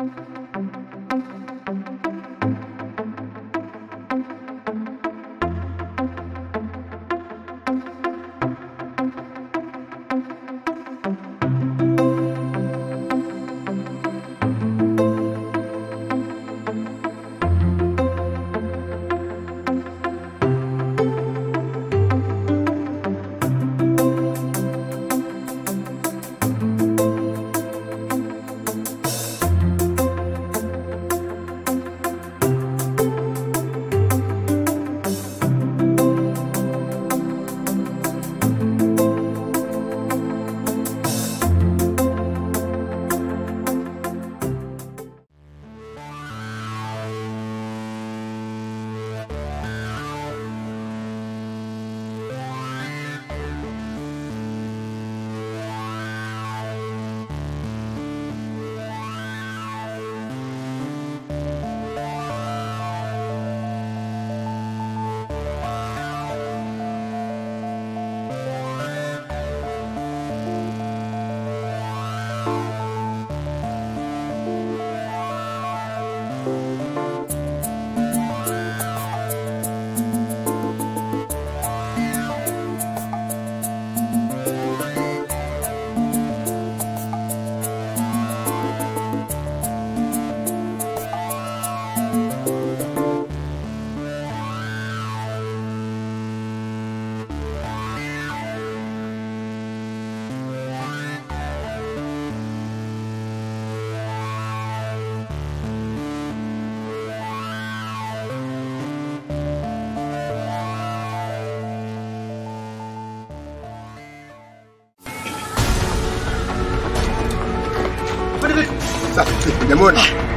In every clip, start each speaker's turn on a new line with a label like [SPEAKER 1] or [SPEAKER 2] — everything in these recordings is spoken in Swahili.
[SPEAKER 1] Jamoni.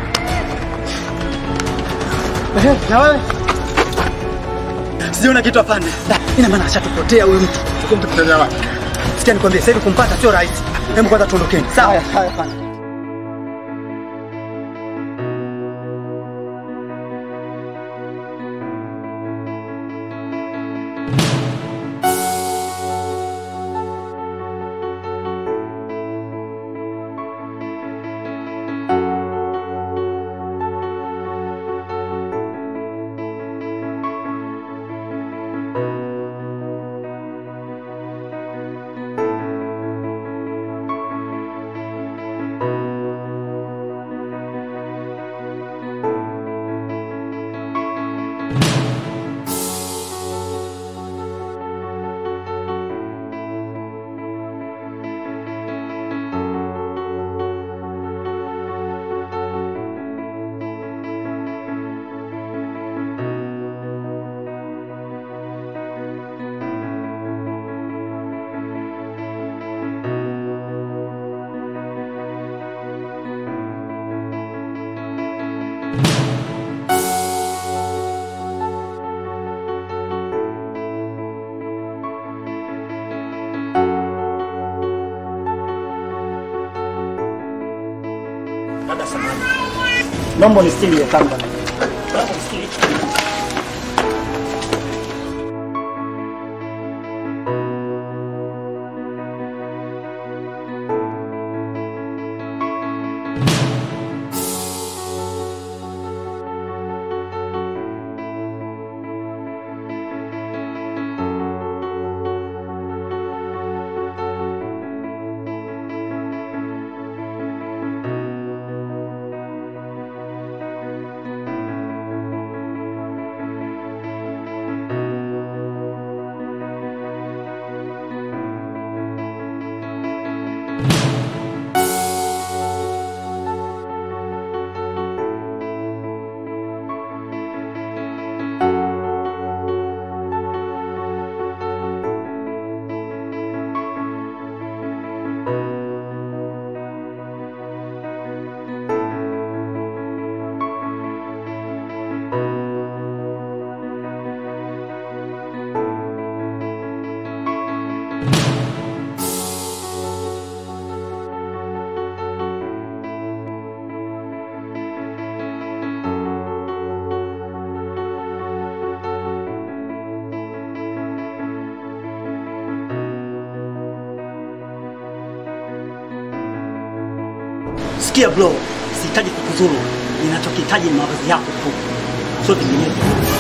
[SPEAKER 2] Na wewe? Sijaona kitu afande. Ina maana ashatupotea huyu mtu.
[SPEAKER 1] Tukumtukutania wapi?
[SPEAKER 2] Sikia nikwambie, sasa hivi kumpata sio rahisi. Hebu kwanza tuondokeni. Sawa, sawa afande.
[SPEAKER 3] Dada samani. Naomba unistiri hiyo kamba.
[SPEAKER 2] Sikia bro,
[SPEAKER 3] sihitaji kukuzuru. Ninachokihitaji ni mavazi yako tu, sio vinginevyo.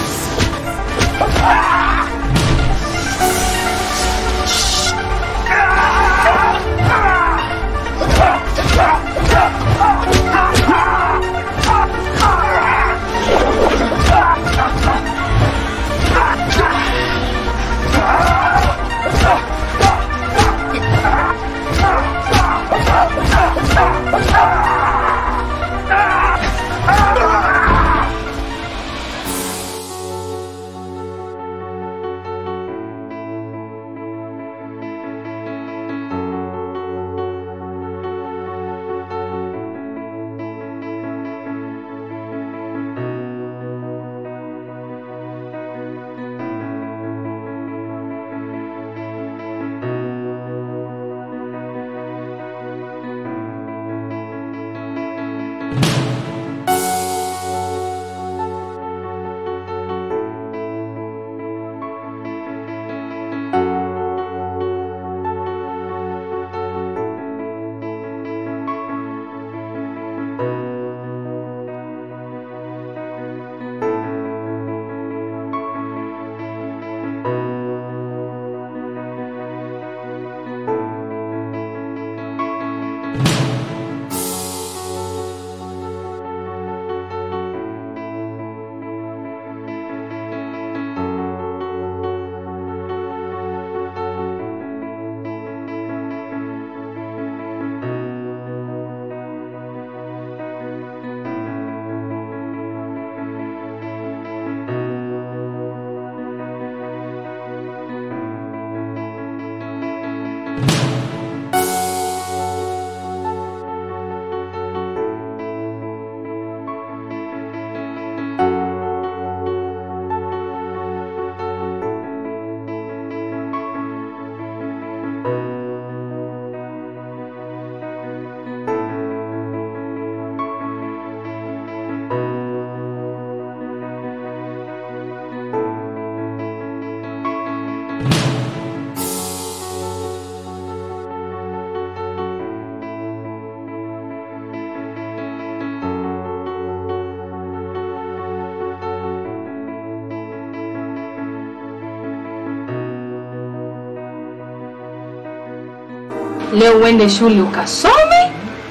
[SPEAKER 1] Leo uende shule ukasome,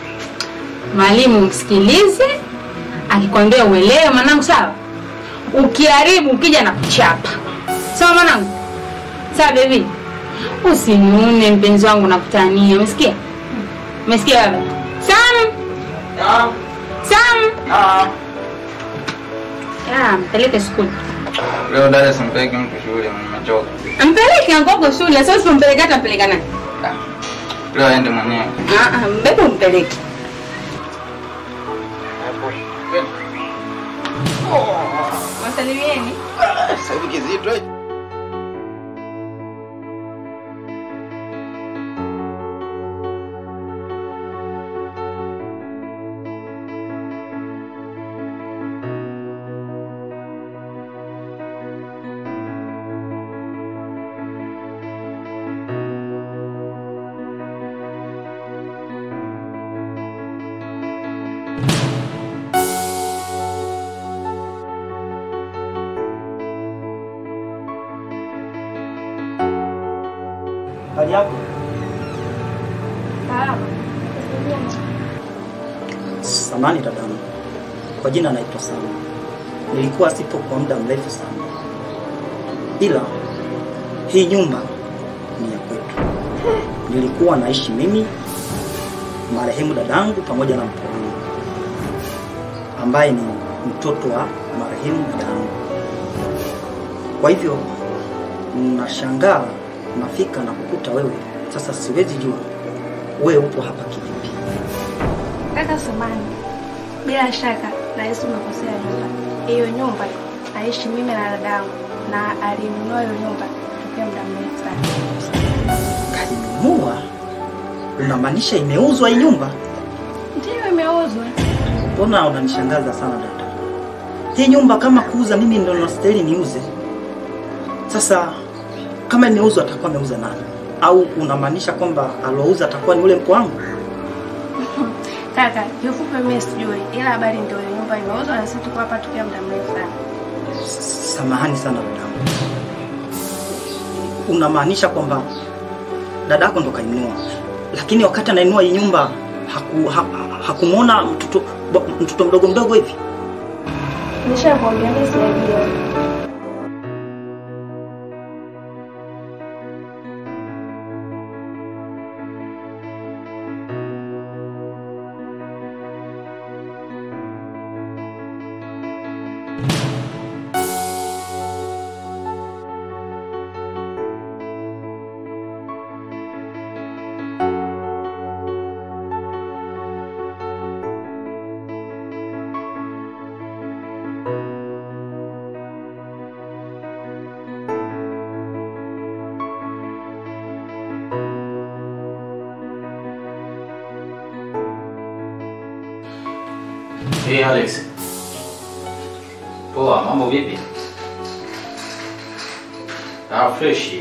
[SPEAKER 1] mwalimu msikilize, akikwambia uelewe mwanangu, sawa? Ukiharibu ukija na kuchapa, sawa mwanangu? Sawa bebi, usiniune mpenzi wangu, nakutania. Umesikia? Umesikia baba? Sam, Sam, ya mpeleke skuli,
[SPEAKER 4] Leo dada simpeleki mtu shule, nimechoka.
[SPEAKER 1] mpeleke Angogo shule. Sasa usipompeleka hata mpeleka nani?
[SPEAKER 4] Leo aende mwenyewe.
[SPEAKER 1] Ah, ah, mbebe umpeleke. Wasalimieni.
[SPEAKER 4] Sasa hivi kizito eh.
[SPEAKER 3] Hali yako samani dadangu, kwa jina naitwa Sama. Nilikuwa sipo kwa muda mrefu sana, ila hii nyumba ni ya kwetu. Nilikuwa naishi mimi, marehemu dadangu pamoja na mke wangu ambaye ni mtoto wa marehemu dadangu. Kwa hivyo nashangaa nafika na kukuta wewe. Sasa siwezi jua wewe upo hapa kivipi.
[SPEAKER 5] Kaka Samani, bila shaka nahisi umekosea nyumba. Hiyo nyumba naishi mimi na dadangu, na alinunua hiyo nyumba tokea muda mrefu sana.
[SPEAKER 3] Kainunua? Unamaanisha imeuzwa hii nyumba?
[SPEAKER 5] Ndiyo, imeuzwa.
[SPEAKER 3] Mbona unanishangaza sana dada? Hii nyumba kama kuuza, mimi ndo nastahili niuze. Sasa kama imeuzwa, atakuwa ameuza nani? Au unamaanisha kwamba alouza atakuwa ni ule mko wangu?
[SPEAKER 5] Kaka, kiufupi mimi sijui, ila habari ndio hiyo, nyumba imeuzwa na sisi tuko hapa tukiwa muda mrefu sana.
[SPEAKER 3] Samahani sana dadangu, unamaanisha kwamba dadako ndo kainua, lakini wakati anainua hii nyumba haku, ha, hakumwona mtoto mtoto mdogo mdogo hivi?
[SPEAKER 5] Nishakwambia mimi sijajua.
[SPEAKER 6] Hey Alex. Poa, mambo vipi? Ah, fresh.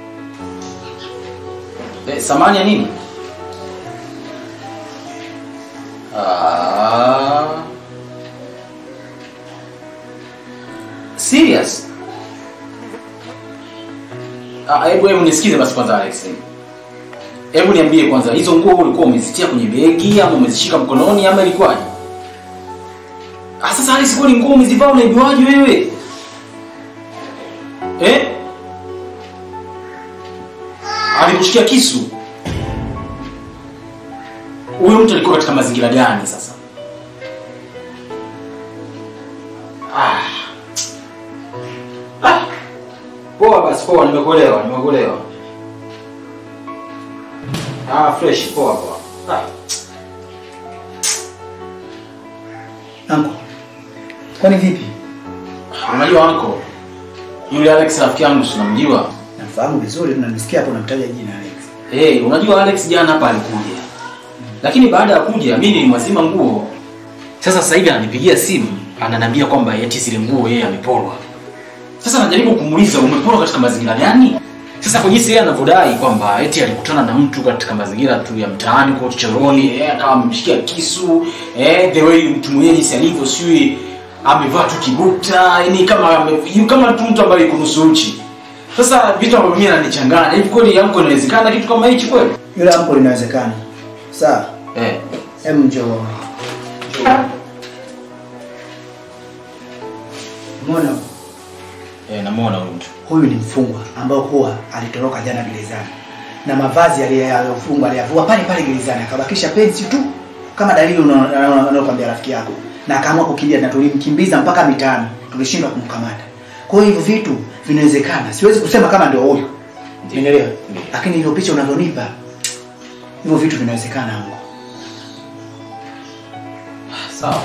[SPEAKER 6] Eh, samani ya nini? Ah. Serious? Ah, hebu hebu nisikize basi kwanza Alex. Hebu niambie kwanza hizo nguo ulikuwa umezitia kwenye begi ama umezishika mkononi ama ilikuwaje? Ah, sasa hali sikuwa ni nguo umezivaa unaijuaje wewe? Eh? Alikushikia kisu. Huyo mtu alikuwa katika mazingira gani sasa? Ah. Ah. Poa basi poa, nimekuelewa, nimekuelewa. Ah, fresh, poa poa. Ah.
[SPEAKER 2] Anko, kwani vipi?
[SPEAKER 6] Unajua anko, yule Alex rafiki yangu si unamjua?
[SPEAKER 2] Namfahamu vizuri, tunamsikia hapo unamtaja jina Alex.
[SPEAKER 6] Hey, unajua Alex jana hapa alikuja, lakini baada ya kuja mimi nilimwazima nguo. Sasa sasa hivi ananipigia simu ananiambia kwamba eti zile nguo yeye ameporwa. Sasa najaribu kumuuliza umeporwa katika mazingira gani? Sasa kwa jinsi yeye anavyodai kwamba eti alikutana na mtu katika mazingira tu ya mtaani kwa chochoroni, eh, akawa amemshikia kisu, eh, the way mtu mwenyewe jinsi alivyo sijui amevaa tu kibukta, yani kama ame- kama tu mtu ambaye yuko nusu uchi. Sasa vitu ambavyo mimi ananichanganya, hivi kweli yangu inawezekana kitu kama hichi kweli?
[SPEAKER 2] Yule anko linawezekana. Sawa,
[SPEAKER 6] Eh.
[SPEAKER 2] hem njoo. Mbona
[SPEAKER 6] Eh, namuona huyu mtu.
[SPEAKER 2] huyu ni mfungwa ambao huwa alitoroka jana gerezani na mavazi aliyofungwa aliyavua pale pale gerezani, akabakisha pensi tu kama dalili unaokwambia rafiki yako, na akaamua kukimbia, na tulimkimbiza mpaka mitaani, tulishindwa kumkamata. Kwa hiyo hivyo vitu vinawezekana, siwezi kusema kama ndio huyu, umeelewa?
[SPEAKER 6] Ndiyo.
[SPEAKER 2] Lakini hiyo picha unavyonipa, hivyo vitu vinawezekana huko.
[SPEAKER 6] Sawa.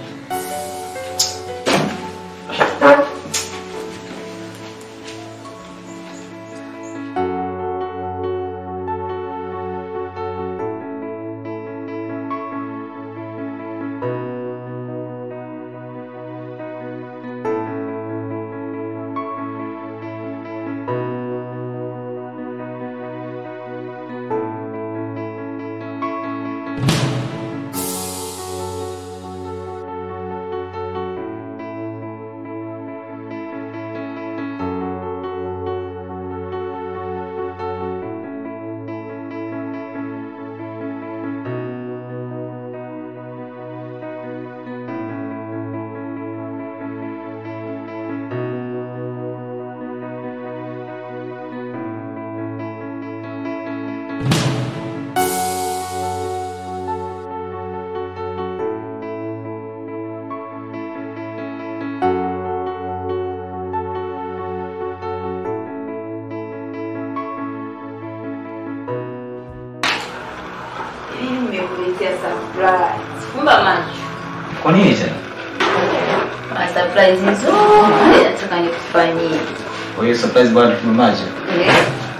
[SPEAKER 1] Mimi nimekuletea surprise. Fumba macho.
[SPEAKER 6] Kwa nini tena?
[SPEAKER 1] Na surprise nzuri nataka nikufanyie.
[SPEAKER 6] Kwa hiyo surprise bado tumemaje?
[SPEAKER 1] Eh?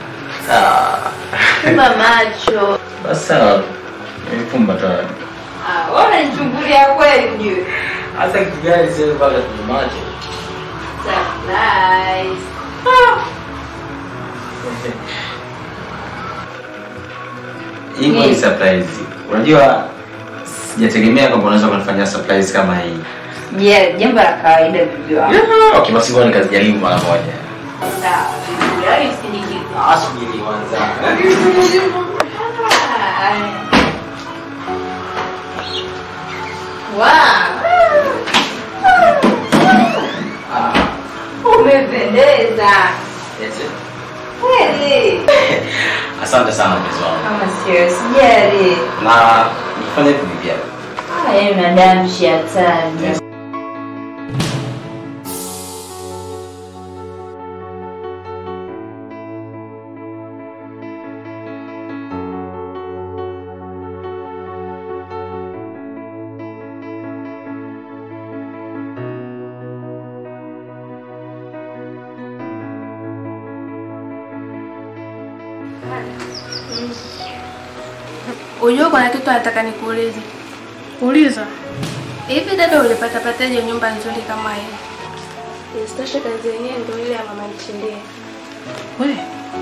[SPEAKER 1] Fumba macho.
[SPEAKER 6] Basi sawa. Nimefumba tayari.
[SPEAKER 1] Ah, wewe unanichungulia kweli ujue.
[SPEAKER 6] Hasa kitu gani sasa mpaka tumemaje?
[SPEAKER 1] Surprise.
[SPEAKER 6] Hii ni surprise. Unajua sijategemea kwamba unaweza kunifanyia surprise kama hii.
[SPEAKER 1] Yeah, jambo la kawaida bibi wangu.
[SPEAKER 6] Okay, basi ngoja nikajaribu mara moja.
[SPEAKER 1] Sawa, bibi, yaani usinikize.
[SPEAKER 6] Ah, subiri kwanza.
[SPEAKER 1] Wow. Umependeza. Kweli.
[SPEAKER 6] Asante sana mpenzi wangu.
[SPEAKER 1] Kama sio sijali.
[SPEAKER 6] Na nifanye vipi pia?
[SPEAKER 1] Ah, yaani unadamshi hatari.
[SPEAKER 5] Unajua kuna kitu nataka nikuulize.
[SPEAKER 7] Uliza.
[SPEAKER 5] Hivi dada ulipata pataje nyumba nzuri kama hii? Isitoshe kazi yenyewe ndio ile ya mama Nchindie.
[SPEAKER 7] We.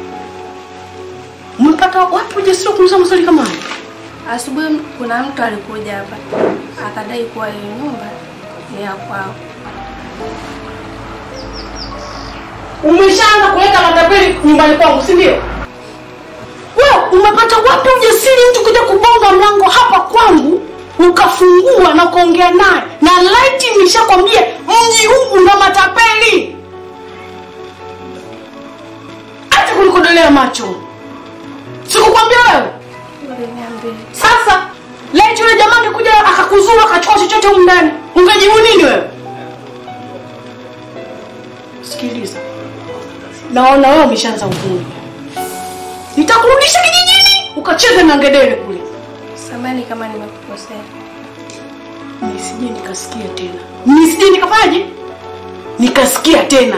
[SPEAKER 7] Umepata wapi ujasiri wa kuuliza maswali kama haya?
[SPEAKER 5] Asubuhi kuna mtu alikuja hapa akadai kuwa hiyo nyumba ni ya kwao.
[SPEAKER 7] Umeshaanza kuleta matapeli nyumbani kwangu, si ndio? Wewe umepata wapi ujasiri mtu kuja kubonga mlango hapa kwangu ukafungua na kuongea naye na laiti nishakwambia mji huu una matapeli hata kunikodolea macho sikukwambia wewe
[SPEAKER 5] Uliniambia.
[SPEAKER 7] sasa laiti yule jamaa angekuja akakuzuru akachukua chochote humu ndani ungejibu nini wewe sikiliza naona wewe umeshaanza uvumi nitakurudisha kijijini ukacheze na ngedere kule
[SPEAKER 5] Samani kama nimekukosea.
[SPEAKER 7] nisije nikasikia tena nisije nikafanyaje nikasikia tena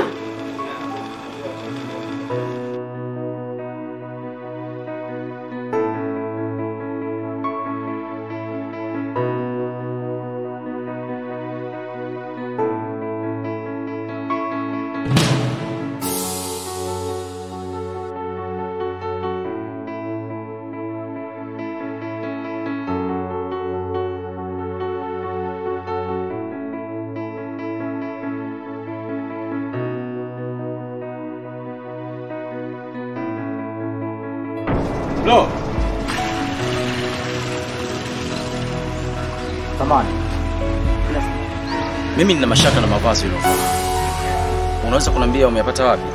[SPEAKER 6] Lo,
[SPEAKER 3] Thamani.
[SPEAKER 6] mimi nina mashaka na mavazi uliovaa. Unaweza kuniambia umeyapata wapi?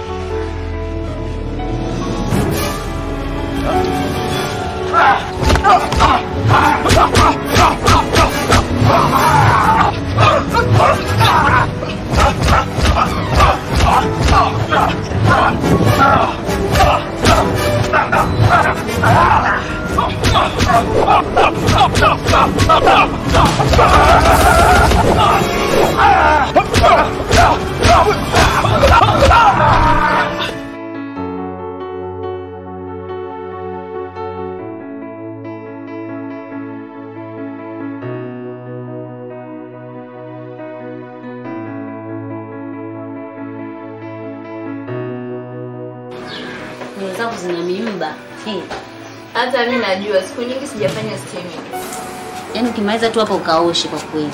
[SPEAKER 8] Nywele zako zina miimba. Hey.
[SPEAKER 1] Hata mi najua siku nyingi sijafanya steaming.
[SPEAKER 8] Yaani ukimaliza tu hapo ukaoshe kwa kweli.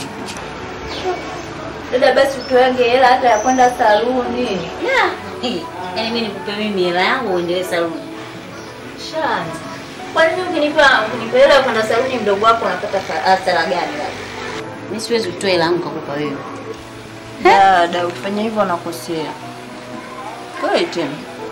[SPEAKER 1] Dada, basi utoange hela hata ya kwenda saluni.
[SPEAKER 8] Yeah. Hey. Yaani mimi nikupe mimi hela yangu uendelee saluni.
[SPEAKER 1] Shani. Kwa nini ukinipa ukinipa hela ya kwenda saluni mdogo wako unapata fa- hasara gani labda?
[SPEAKER 8] Mimi siwezi kutoa hela yangu kakupa wewe.
[SPEAKER 1] Dada, ukifanya hivyo unakosea. Kweli tena.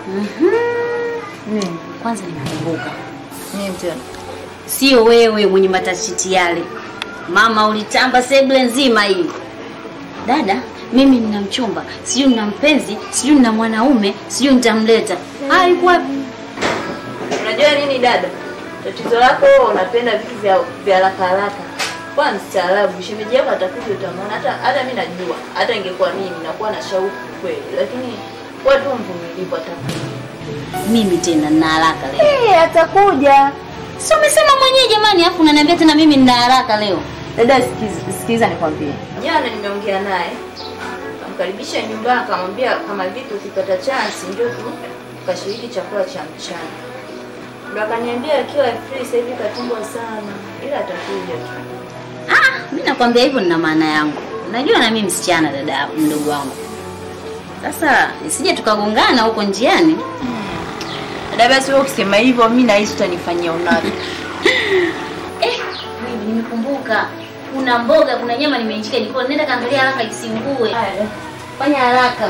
[SPEAKER 8] Mhm. Kwanza nimekumbuka.
[SPEAKER 1] Nini tena?
[SPEAKER 8] Sio wewe mwenye matashiti yale. Mama ulitamba sebule nzima hii. Dada, mimi nina mchumba, sijui nina mpenzi, sijui nina mwanaume, sijui nitamleta. Ah, yuko wapi?
[SPEAKER 1] Unajua nini dada? Tatizo lako wewe unapenda vitu vya vya haraka haraka. Kwa mstaarabu, shemeji yako atakuja utamwona. Hata hata mimi najua. Hata ingekuwa mimi nakuwa na shauku kweli, lakini watu mvumilivu atakuja.
[SPEAKER 8] Mimi tena nina haraka leo.
[SPEAKER 1] Eh, atakuja.
[SPEAKER 8] Si umesema mwenyewe jamani, afu unaniambia tena mimi nina haraka leo.
[SPEAKER 1] Dada, sikiza, sikiza nikwambie. Jana nimeongea naye, kamkaribisha nyumbani, akamwambia kama vipi ukipata chance ndio tu tukashiriki chakula cha mchana. Ndo akaniambia akiwa free sasa hivi katungwa sana, ila atakuja tu.
[SPEAKER 8] nakwambia hivyo nina maana yangu. Najua na mimi msichana dada mdogo wangu. Sasa isije tukagongana huko njiani.
[SPEAKER 1] Dada, basi wewe ukisema hivyo mimi nahisi utanifanyia unafiki.
[SPEAKER 8] Eh, mimi nimekumbuka. Kuna mboga, kuna nyama nimeinjika jikoni. Nenda kaangalia haraka isingue. Fanya haraka.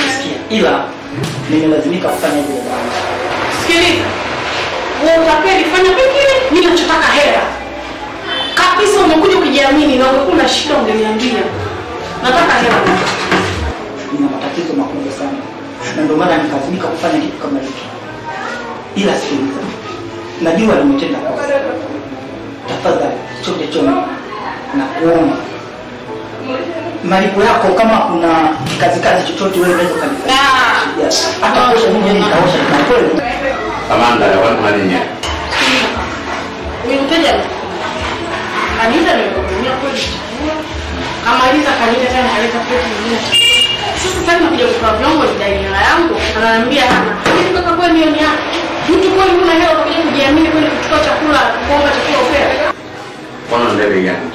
[SPEAKER 3] Sikia, ila nimelazimika kufanya hivyo dada yangu.
[SPEAKER 7] Sikiliza, wewe utapeli fanya pengine, mimi nachotaka hela kabisa. Umekuja kujiamini na ungekuwa na shida ungeniambia. Nataka hela.
[SPEAKER 3] nina matatizo makubwa sana na ndio maana nikalazimika kufanya kitu kama hiki ila sikiliza najua nimetenda kosa tafadhali chote choni na kuomba malipo yako kama kuna kazi kazi chochote wewe unaweza kanifanya Yes. hata kuosha mimi nitaosha na kweli
[SPEAKER 9] Amanda ya watu malinye.
[SPEAKER 7] Huyu mteja kanisa nimekutumia kweli chakula. Kamaliza kanisa tena kaleta plate nyingine. Sasa sasa nakuja kutoa vyombo nidai hela yangu. Ananiambia hana. Hivi kaka kweli hiyo ni yako. Mtu kweli una hela unakuja kujiamini kweli kuchukua chakula kuomba chakula upewe.
[SPEAKER 9] Kono ndebe gani?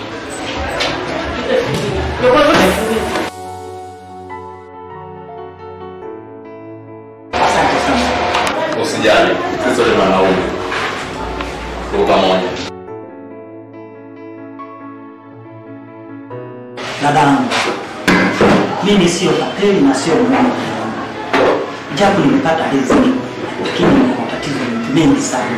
[SPEAKER 7] Ndio kwa hivyo nafungia.
[SPEAKER 3] asante sana
[SPEAKER 9] Usijali, sisi ni wanaume. Tuko pamoja.
[SPEAKER 3] dadangu mimi sio tapeli na sio mwana japo nimepata riziki lakini nina matatizo mengi sana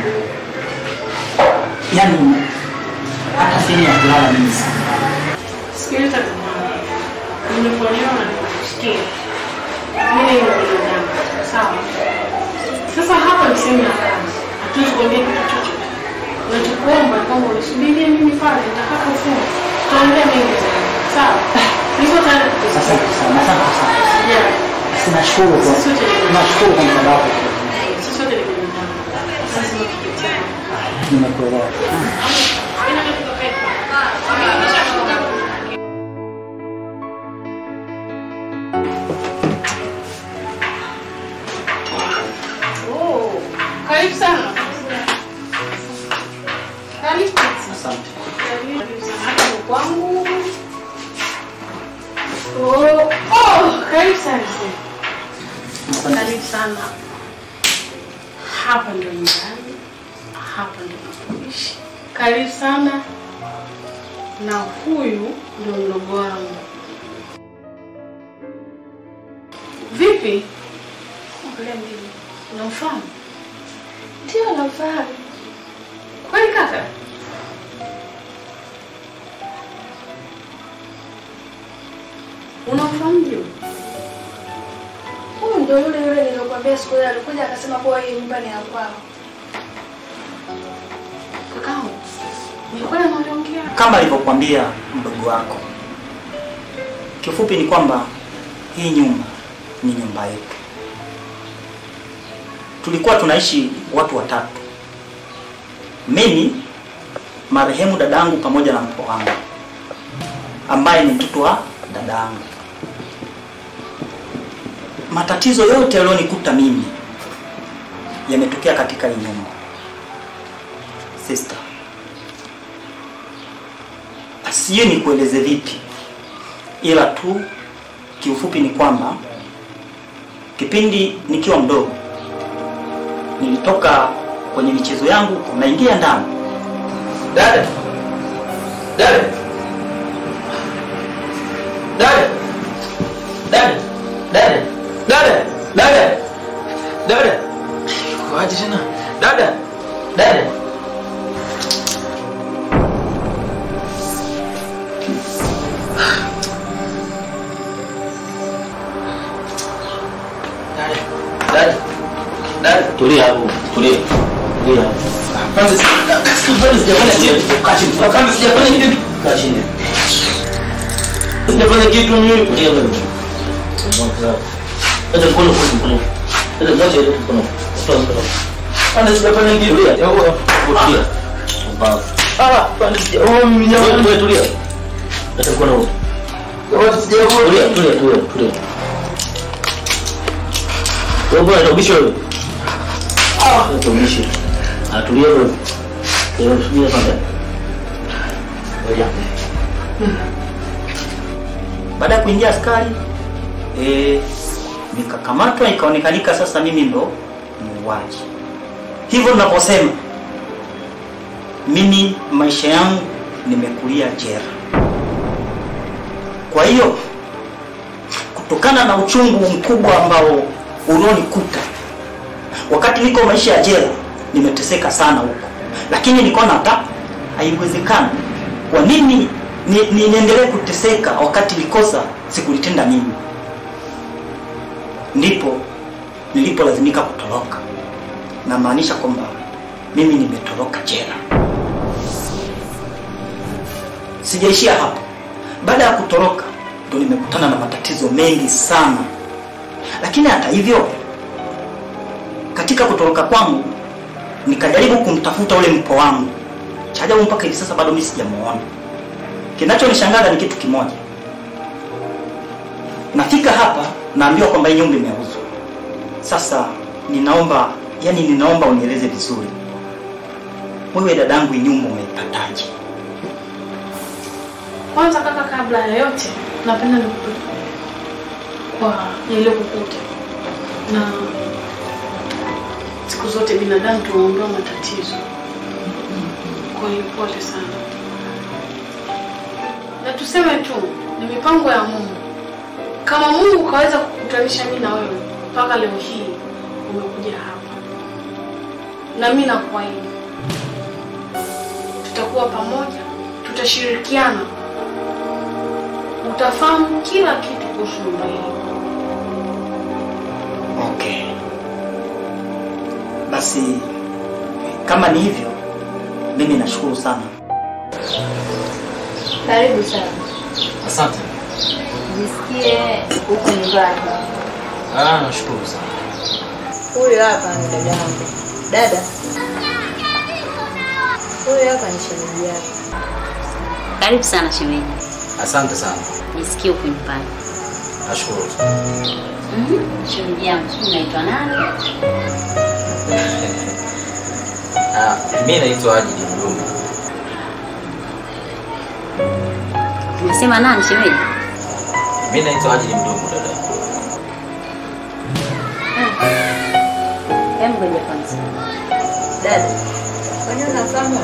[SPEAKER 3] yaani hata sehemu ya kulala mimi sana
[SPEAKER 7] Sikiliza kumwambia. Nimekuelewa na nikusikia. Mimi ni binadamu. Sawa. Sasa hapa ni sehemu ya kazi. Hatuwezi kuongea kitu chochote. Nachokuomba ni kwamba unisubirie mimi pale nitakapofunga. Tutaongea mengi zaidi. Sawa. Niko tayari kukusikia.
[SPEAKER 3] asante sana asante sana
[SPEAKER 7] Sijali.
[SPEAKER 3] Basi nashukuru kwa nashukuru kwa msaada wako
[SPEAKER 7] Sisi sote ni binadamu. Lazima tupitie.
[SPEAKER 3] nimekuelewa
[SPEAKER 7] Oh, karibu sana. Karibu.
[SPEAKER 3] asante
[SPEAKER 7] Karibu sana. Hapa ni kwangu. Oh, oh, karibu sana.
[SPEAKER 3] asante
[SPEAKER 7] Karibu sana. Hapa ndio nyumbani. Hapa ndio napoishi. Karibu sana. Na huyu ndio mdogo wangu. Vipi? Angalia mimi. Unamfahamu? Ndio namfahamu. Kwani kaka? Unamfahamu ndio?
[SPEAKER 5] Huyu ndio yule yule niliyokuambia siku ile alikuja akasema kuwa hii nyumba ni ya kwao.
[SPEAKER 7] Kakao. Nilikuwa naongea.
[SPEAKER 3] kama alivyokuambia mdogo wako kifupi ni kwamba hii nyumba ni nyumba yetu tulikuwa tunaishi watu watatu mimi marehemu dadangu pamoja na mpo wangu ambaye ni mtoto wa dadangu matatizo yote yaliyonikuta mimi yametokea katika hii nyumba sister sijui nikueleze vipi ila tu kiufupi ni kwamba kipindi nikiwa mdogo nilitoka kwenye michezo yangu naingia ndani
[SPEAKER 6] Dada. Dada. Dada. Dada. Dada. Dada. Dada. Dada. Kwaje tena? Dada. Dada. Dada. Dada. Dada. Tulia hapo. Tulia. Tulia hapo. Kwanza kwanza sijafanya kitu. Kaa chini. Kwanza sijafanya kitu. Kaa chini. Sijafanya kitu mimi. Tulia wewe. Acha mkono kwa mkono. Acha mwache ile mkono. Toa mkono. Kwanza sijafanya kitu. Tulia. Yao. Tulia. Mbaya. Ah, kwanza sija. Oh, mimi nyama. Wewe tulia. Acha mkono wote. Wote sijafanya. Tulia, tulia, tulia, tulia. Wewe bwana ubishi wewe. Ah, ubishi. Atulia wewe. Leo subiri kwanza. Ngoja.
[SPEAKER 3] baada ya kuingia askari e, nikakamatwa ikaonekanika sasa mimi ndo muuaji hivyo ninaposema mimi maisha yangu nimekulia jera kwa hiyo kutokana na uchungu mkubwa ambao ulionikuta wakati niko maisha ya jela, nimeteseka sana huko, lakini nikaona hata haiwezekani. Kwa nini ni, ni, niendelee kuteseka wakati likosa sikulitenda mimi? Ndipo nilipolazimika kutoroka, namaanisha kwamba mimi nimetoroka jela. Sijaishia hapo. Baada ya kutoroka ndo nimekutana na matatizo mengi sana, lakini hata hivyo, katika kutoroka kwangu nikajaribu kumtafuta ule mpo wangu. Cha ajabu mpaka hivi sasa bado mimi sijamuona. Kinachonishangaza ni kitu kimoja, nafika hapa naambiwa kwamba hii nyumba imeuzwa. Sasa ninaomba, yani ninaomba unieleze vizuri, wewe dadangu, hii nyumba umeipataje?
[SPEAKER 5] Kwanza kaka, kabla ya yote, napenda nikupe kwa yaliyokukuta, na siku zote binadamu tunaondoa matatizo. Kwa hiyo pole sana, na tuseme tu ni mipango ya Mungu. Kama Mungu kaweza kukutanisha mimi na wewe mpaka leo hii umekuja hapa, na mimi nakuahidi tutakuwa pamoja, tutashirikiana utafahamu kila kitu kuhusu nyumba hii.
[SPEAKER 3] Okay, basi kama ni hivyo, mimi nashukuru sana.
[SPEAKER 1] Karibu sana.
[SPEAKER 6] Asante.
[SPEAKER 1] Jisikie huku nyumbani.
[SPEAKER 6] Ah, nashukuru sana.
[SPEAKER 1] Huyu hapa ni dada yangu. Dada. Huyu hapa ni shemeji yako.
[SPEAKER 8] Karibu sana shemeji,
[SPEAKER 6] Asante sana.
[SPEAKER 8] nisikie huku nyumbani.
[SPEAKER 6] Nashukuru.
[SPEAKER 8] Mhm, Shemeji yangu, sijui unaitwa nani?
[SPEAKER 6] Ah, mimi naitwa Ajili Mduma.
[SPEAKER 8] Umesema nani shemeji?
[SPEAKER 6] Mimi naitwa Ajili Mduma dada.
[SPEAKER 8] Hebu ngoja kwanza.
[SPEAKER 1] Dada. Kwani unafahamu?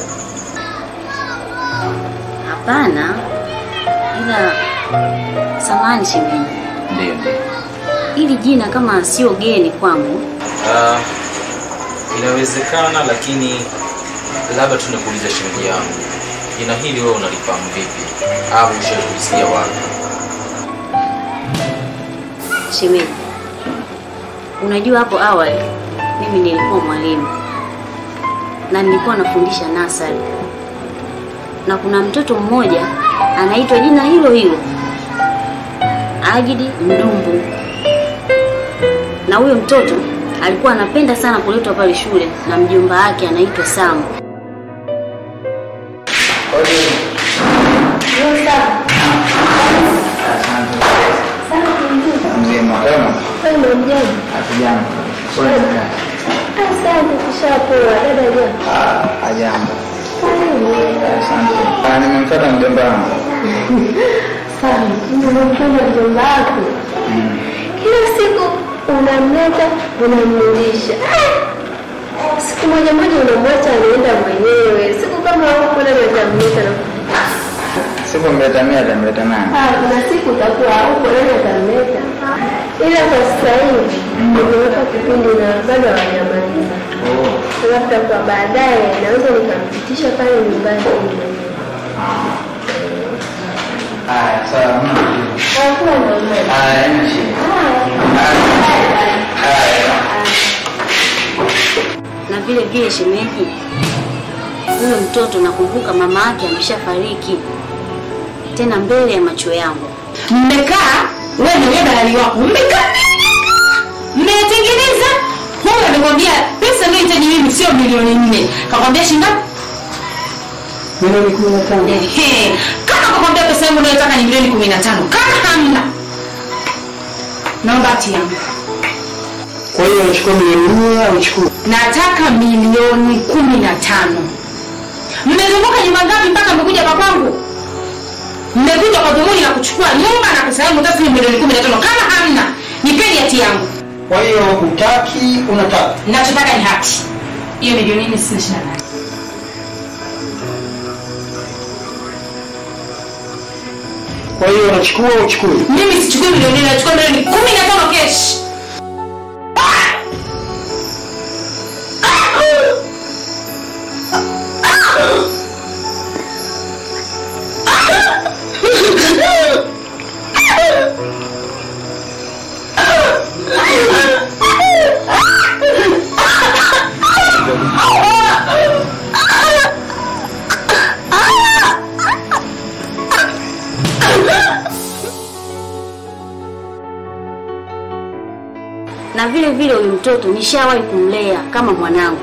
[SPEAKER 8] Hapana, ila samani shemeji,
[SPEAKER 6] Ndio, ndio.
[SPEAKER 8] hili jina kama sio geni kwangu.
[SPEAKER 6] Ah, inawezekana lakini labda tu nikuuliza shemeji yangu. Jina hili wewe unalifahamu vipi? Au ushawahi kulisikia wapi?
[SPEAKER 8] Shemeji, unajua hapo awali mimi nilikuwa mwalimu na nilikuwa nafundisha nasari, na kuna mtoto mmoja anaitwa jina hilo hilo Ajidi Mdumbu, na huyo mtoto alikuwa anapenda sana kuletwa pale shule na mjomba wake anaitwa Samu.
[SPEAKER 2] Mzima kama hatujambo.
[SPEAKER 10] Asante, tushapoa. Dada jambo.
[SPEAKER 2] Ah, ajambo. Asante. Ah, nimemfuata mjomba wangu.
[SPEAKER 10] Sawa, nimempenda mjomba wako. Kila siku unamleta unamrudisha. Ah! Siku moja moja unamwacha anaenda mwenyewe. Siku kama huko dada utamleta na
[SPEAKER 2] Siku mleta mimi atamleta nani?
[SPEAKER 10] Ah, kuna siku utakuwa huko nani atamleta. Ila kwa sasa hivi nimeweka kipindi na bado hawajamaliza.
[SPEAKER 2] Oh.
[SPEAKER 10] Labda kwa baadaye naweza nikampitisha pale nyumbani ili mwenyewe.
[SPEAKER 2] Haya, sawa. mna shida.
[SPEAKER 10] Hakuwa na umeme.
[SPEAKER 2] Haya, haina shida. Haya.
[SPEAKER 8] na vile vile shemeji, huyo mtoto nakumbuka mama yake ameshafariki tena mbele ya macho yangu.
[SPEAKER 7] mmekaa wewe na yule dalali wako mmekaa mmetengeneza huyu amekwambia pesa inayohitaji mimi sio milioni nne kakwambia shinda
[SPEAKER 3] Milioni kumi na tano.
[SPEAKER 7] Ehe. kama kakwambia pesa yangu unayotaka ni milioni kumi na tano kama hamna naomba hati yangu
[SPEAKER 3] Kwa hiyo unachukua milioni nne au unachukua
[SPEAKER 7] nataka milioni kumi na tano mmezunguka nyumba ngapi mpaka mmekuja kwa kwangu mmekuja kwa dhumuni la kuchukua nyumba na pesa yangu taslimu milioni kumi na tano kama hamna nipeni hati yangu
[SPEAKER 3] Kwa hiyo hutaki, unataka.
[SPEAKER 7] nachotaka ni hati hiyo milioni nne sina shida nayo
[SPEAKER 11] Kwa hiyo unachukua au uchukui?
[SPEAKER 7] Mimi sichukui milioni nne, nachukua milioni kumi na tano kesh.
[SPEAKER 8] na vile vile huyu mtoto nishawahi kumlea kama mwanangu.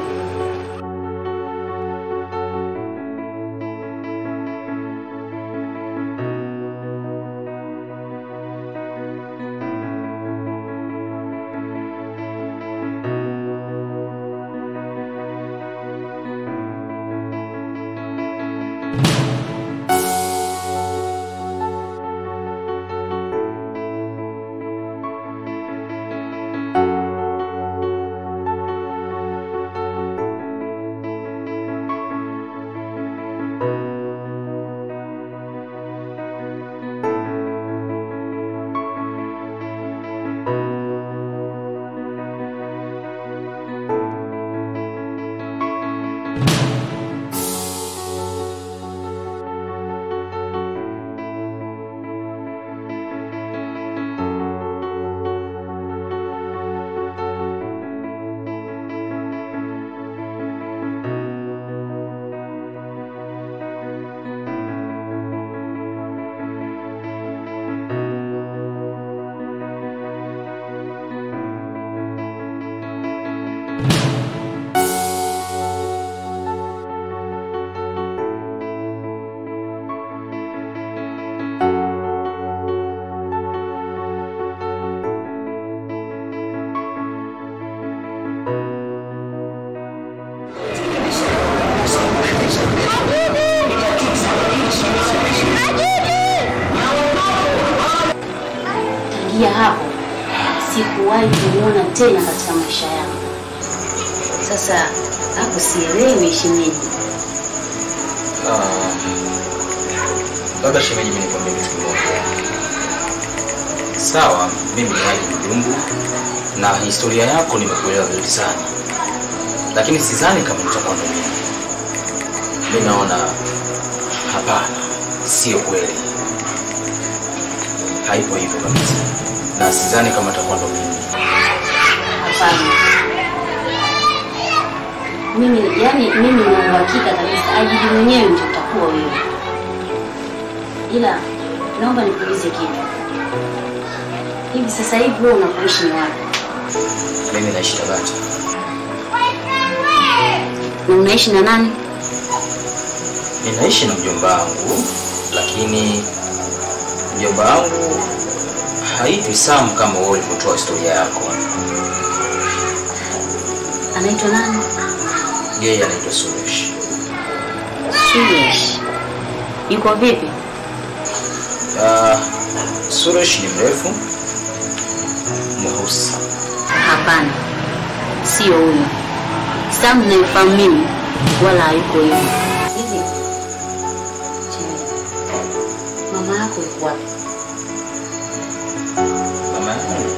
[SPEAKER 8] Tangia hapo sikuwahi kumwona tena katika maisha yangu. Sasa hapo sielewi shemeji.
[SPEAKER 6] Ah, labda shemeji, mimi nikwambie kitu kimoja. Sawa, mimi ni Haji Mjumbu na historia yako nimekuelewa vizuri sana, lakini sidhani kama nitakuwa ndo mimi. Mimi naona hapana, sio kweli, haipo hivyo kabisa, na sidhani kama itakuwa ndo mimi.
[SPEAKER 8] Hapana. Mimi yani mimi na uhakika kabisa ajili mwenyewe ndio utakuwa wewe. Ila naomba nikuulize kitu. Hivi sasa hivi wewe unapoishi ni wapi?
[SPEAKER 6] Mimi naishi Tabata.
[SPEAKER 8] Na unaishi na nani?
[SPEAKER 6] Ninaishi na mjomba wangu, lakini mjomba wangu haitwi Sam kama wewe ulivyotoa historia yako.
[SPEAKER 8] Anaitwa nani?
[SPEAKER 6] Yeye anaitwa Suresh.
[SPEAKER 8] Suresh. Yuko vipi?
[SPEAKER 6] Uh, Suresh ni mrefu mweusi.
[SPEAKER 8] Hapana, sio huyo. Sam naifahamu mimi, wala hayuko hivyo. Hivi Chini. mama yako yuko wapi?
[SPEAKER 6] Mama yangu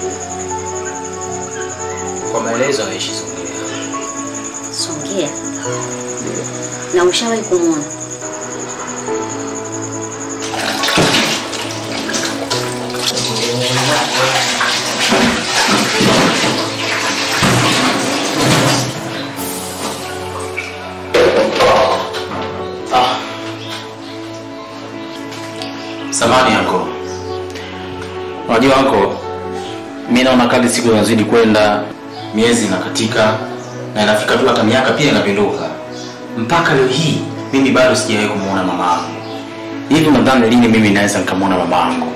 [SPEAKER 6] kwa maelezo anaishi Songea.
[SPEAKER 8] Songea. Na ushawahi kumwona?
[SPEAKER 6] Samani yako. Unajua wako, mimi naona kadri siku zinazidi kwenda, miezi inakatika na inafika tu hata miaka pia inapinduka. Mpaka leo hii mimi bado sijawahi kumuona mama yangu. Hivi nadhani lini mimi naweza nikamwona mama yangu?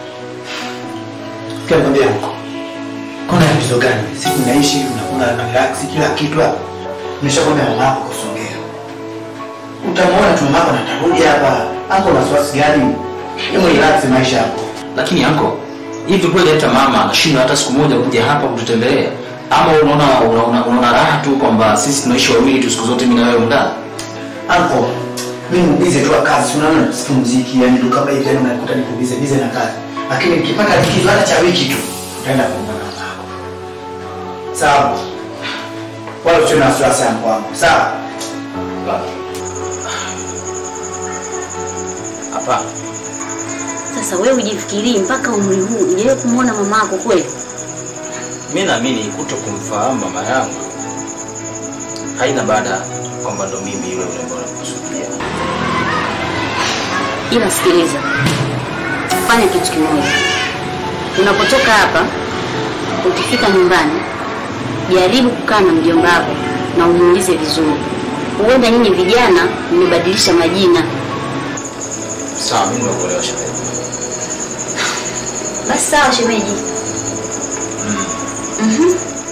[SPEAKER 2] Sikia nikwambia huko. Kuna tatizo gani? Siku naishi unakula na relax kila kitu hapa. Nimeshakwambia mama yako kusongea. Utamwona tu mama na atarudi hapa. Hapo na wasiwasi gani? Hebu relax maisha yako.
[SPEAKER 6] Lakini yako hivi kweli hata mama anashindwa hata siku moja kuja hapa kututembelea? Ama unaona unaona, unaona raha tu kwamba sisi tunaishi wawili tu siku zote mimi na wewe ndani?
[SPEAKER 2] Anko, Mimi mbize tu wa kazi, si unaona sipumziki, yani ndo kama hivi yani unakuta niko bize bize na kazi. Lakini nikipata likizo hata cha wiki tu, utaenda kuungana na mama. Sawa. Wala usio na wasiwasi yangu wangu. Sawa?
[SPEAKER 6] Hapa
[SPEAKER 8] Sasa wewe ujifikirii mpaka umri huu hujawahi kumwona mama yako kweli?
[SPEAKER 6] mi naamini kuto kumfahamu mama yangu haina baada kwamba ndo mimi yule yule ambaye nakusudia.
[SPEAKER 8] Ila sikiliza, fanya kitu kimoja. Unapotoka hapa, ukifika nyumbani, jaribu kukaa na mjomba wako na umuulize vizuri. Huenda nyinyi vijana mmebadilisha majina.
[SPEAKER 6] Sawa, mimi nimekuelewa shemeji.
[SPEAKER 8] Basi sawa, shemeji. Mhm.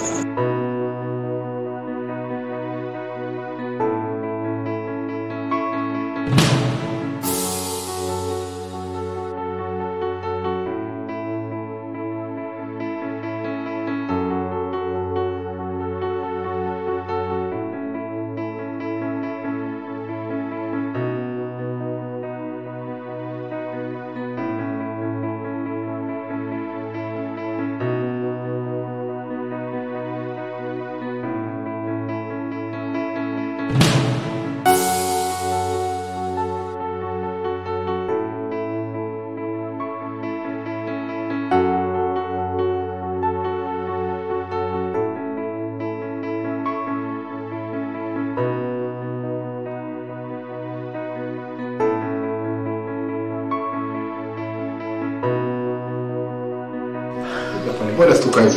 [SPEAKER 11] Mbona stuka hizo?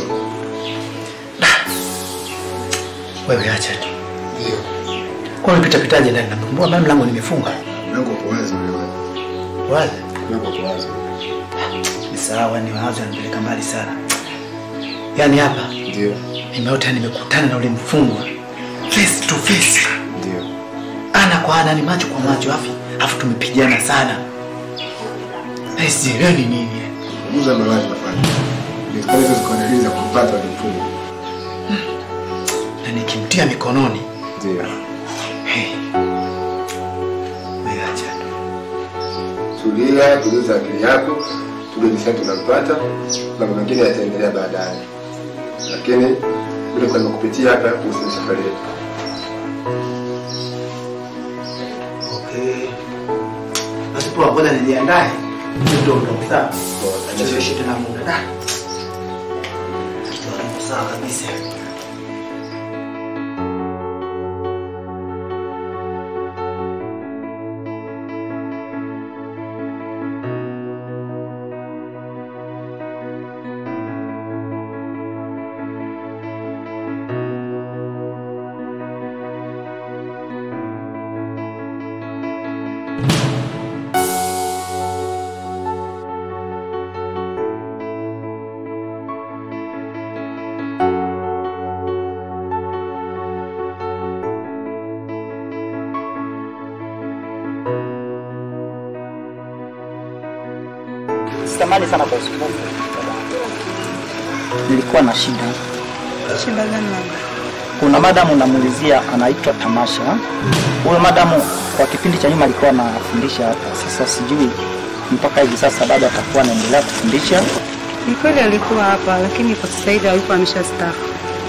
[SPEAKER 2] Wewe acha tu. Kwa unapita pitaje ndani? Mbona bado mlango nimefunga?
[SPEAKER 11] Mlango uko wazi wewe.
[SPEAKER 2] Wazi.
[SPEAKER 11] Mlango uko wazi.
[SPEAKER 2] Ni sawa, ni mawazo yanapeleka mbali sana. Yaani hapa
[SPEAKER 11] Ndio.
[SPEAKER 2] nimeota nimekutana na ule mfungwa face to face.
[SPEAKER 11] Ndio.
[SPEAKER 2] Ana kwa ana, ni macho kwa macho, afi afu tumepigana sana. Na sielewi ni nini.
[SPEAKER 11] Muza mawazi nafanya. Ndio hizo zikaendeleza kumpata wale mfumo.
[SPEAKER 2] Na nikimtia mikononi,
[SPEAKER 11] Ndio.
[SPEAKER 2] hey. Wewe acha tu.
[SPEAKER 11] Tulia, tuliza akili yako, tujue jinsi gani tunampata, mambo mengine yataendelea baadaye. Lakini vile kwa nimekupitia hapa kuhusu safari yetu.
[SPEAKER 2] Okay. Basi poa, ngoja nijiandae. Ndio ndio sawa. Tusiwe tena muda. Da. Kitu hapo sawa kabisa.
[SPEAKER 3] Sitamani sana kwa usumbufu. Nilikuwa na shida.
[SPEAKER 5] Shida gani labda?
[SPEAKER 3] Kuna madamu namuulizia anaitwa Tamasha. Huyo madamu kwa kipindi cha nyuma alikuwa anafundisha hapa. Sasa sijui mpaka hivi sasa bado atakuwa anaendelea kufundisha.
[SPEAKER 5] Ni kweli alikuwa hapa, lakini kwa sasa hivi alikuwa ameshastaafu.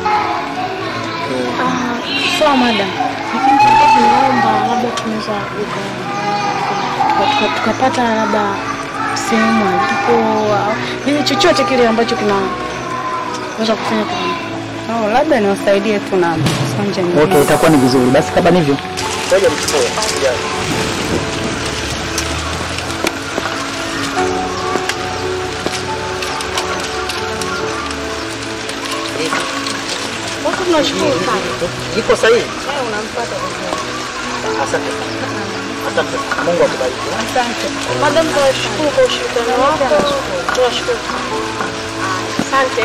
[SPEAKER 10] Sawa madam, lakini tulikuwa tunaomba labda tunaweza uka- tuka- tuka- tukapata labda sehemu alipo au yani chochote kile ambacho kinaweza kufanya kwa
[SPEAKER 5] Oh, labda niwasaidie tu na sonja nyingine.
[SPEAKER 3] Okay, itakuwa ni vizuri. Basi kama nivyo. Ngoja mchukue.
[SPEAKER 10] Watu tunashukuru sana.
[SPEAKER 3] Iko sahihi?
[SPEAKER 10] Wewe unampata vizuri.
[SPEAKER 3] Asante. Asante. Mungu akubariki.
[SPEAKER 10] Asante. Madam, tunashukuru kwa ushirikiano wako. Tunashukuru. Asante.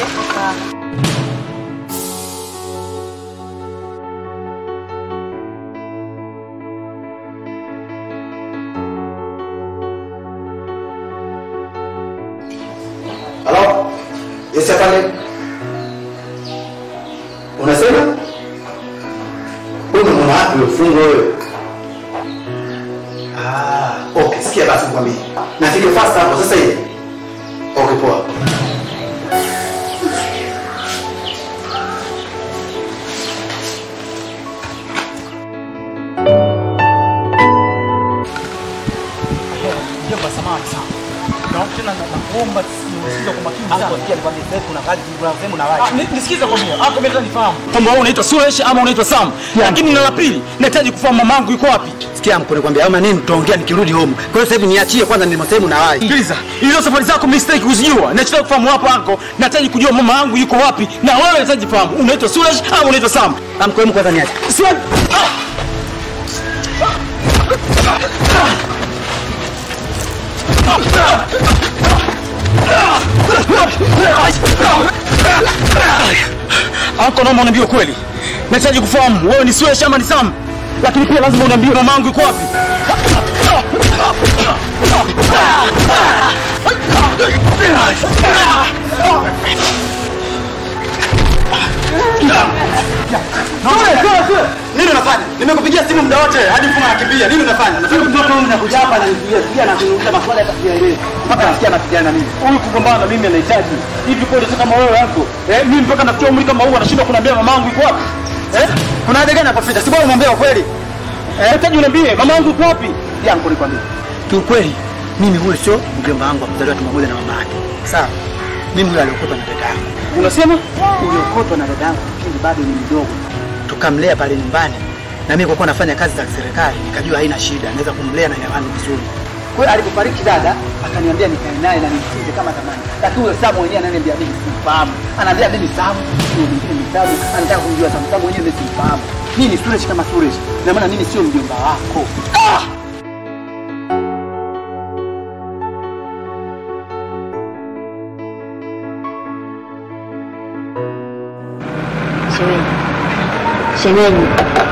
[SPEAKER 2] Halo? Yes, afande. Unasema? Wewe umeona wapi ufungwa wewe? sikwambii. Nafike fast hapo sasa hivi. Okay, poa.
[SPEAKER 3] Mjomba, samahani sana. Na tena na- nakuomba usikize kwa makini sana. Sikia nikwambie sasa kuna kazi kuna sehemu na waje. Nisikize kwa mimi. Hapo mimi nifahamu. Kwamba wewe unaitwa Suresh ama unaitwa Sam. Lakini na la pili nahitaji kufahamu mamangu yuko wapi.
[SPEAKER 2] Sikia mko nikwambia ama nini tutaongea nikirudi home. Kwa hiyo sasa hivi niachie kwanza ni sehemu na wahi.
[SPEAKER 3] Sikiliza, hizo safari zako mistake kuzijua. Nachotaka kufahamu hapo anko, nahitaji kujua mama yangu yuko wapi na wewe unahitaji kufahamu unaitwa Suresh ama unaitwa Sam.
[SPEAKER 2] Amko hemu kwanza niache.
[SPEAKER 3] Sio Anko, naomba uniambie ukweli. Nahitaji kufahamu wewe ni Suresh ama ni Sam, lakini pia lazima uniambie mama yangu yuko wapi.
[SPEAKER 2] Nini unafanya? Nimekupigia simu muda wote hadi mfumo anakimbia. Nini unafanya? Nataka mtoto huyu nakuja hapa na nipigia sikia na kuniuliza maswali hata sijaelewa. Mpaka nasikia anapigana na mimi.
[SPEAKER 3] Huyu kugombana na mimi anahitaji hivi kweli, sio kama wewe yako eh, mimi mpaka nafikia umri kama huu anashindwa kuniambia mamangu yuko wapi eh?
[SPEAKER 2] Kuna haja gani hapo Frida? Si bora umwambie ukweli.
[SPEAKER 3] Eh, nahitaji uniambie mamangu yuko wapi?
[SPEAKER 2] Yangu nikwambie. Kiukweli mimi huyo sio mjomba wangu wa kuzaliwa tumbo moja na mama yake. Sawa. Mimi huyo aliokotwa na dada yangu.
[SPEAKER 3] Unasema
[SPEAKER 2] Uliokotwa na dada yangu kipindi bado ni mdogo. Tukamlea pale nyumbani. Na mimi kwa kuwa nafanya kazi za serikali nikajua haina shida, naweza kumlea na nyawani vizuri. Kwa hiyo alipofariki dada akaniambia nikae naye na nimtunze kama zamani. Lakini huyo Samu mwenyewe ananiambia mimi simfahamu. Anaambia mimi Samu, huyo mwingine ni Samu, anataka kumjua Samu. Samu mwenyewe mimi simfahamu. Mimi ni Suresh kama Suresh. Na maana mimi sio mjomba wako. Ah!
[SPEAKER 8] Shemeji, shemeji,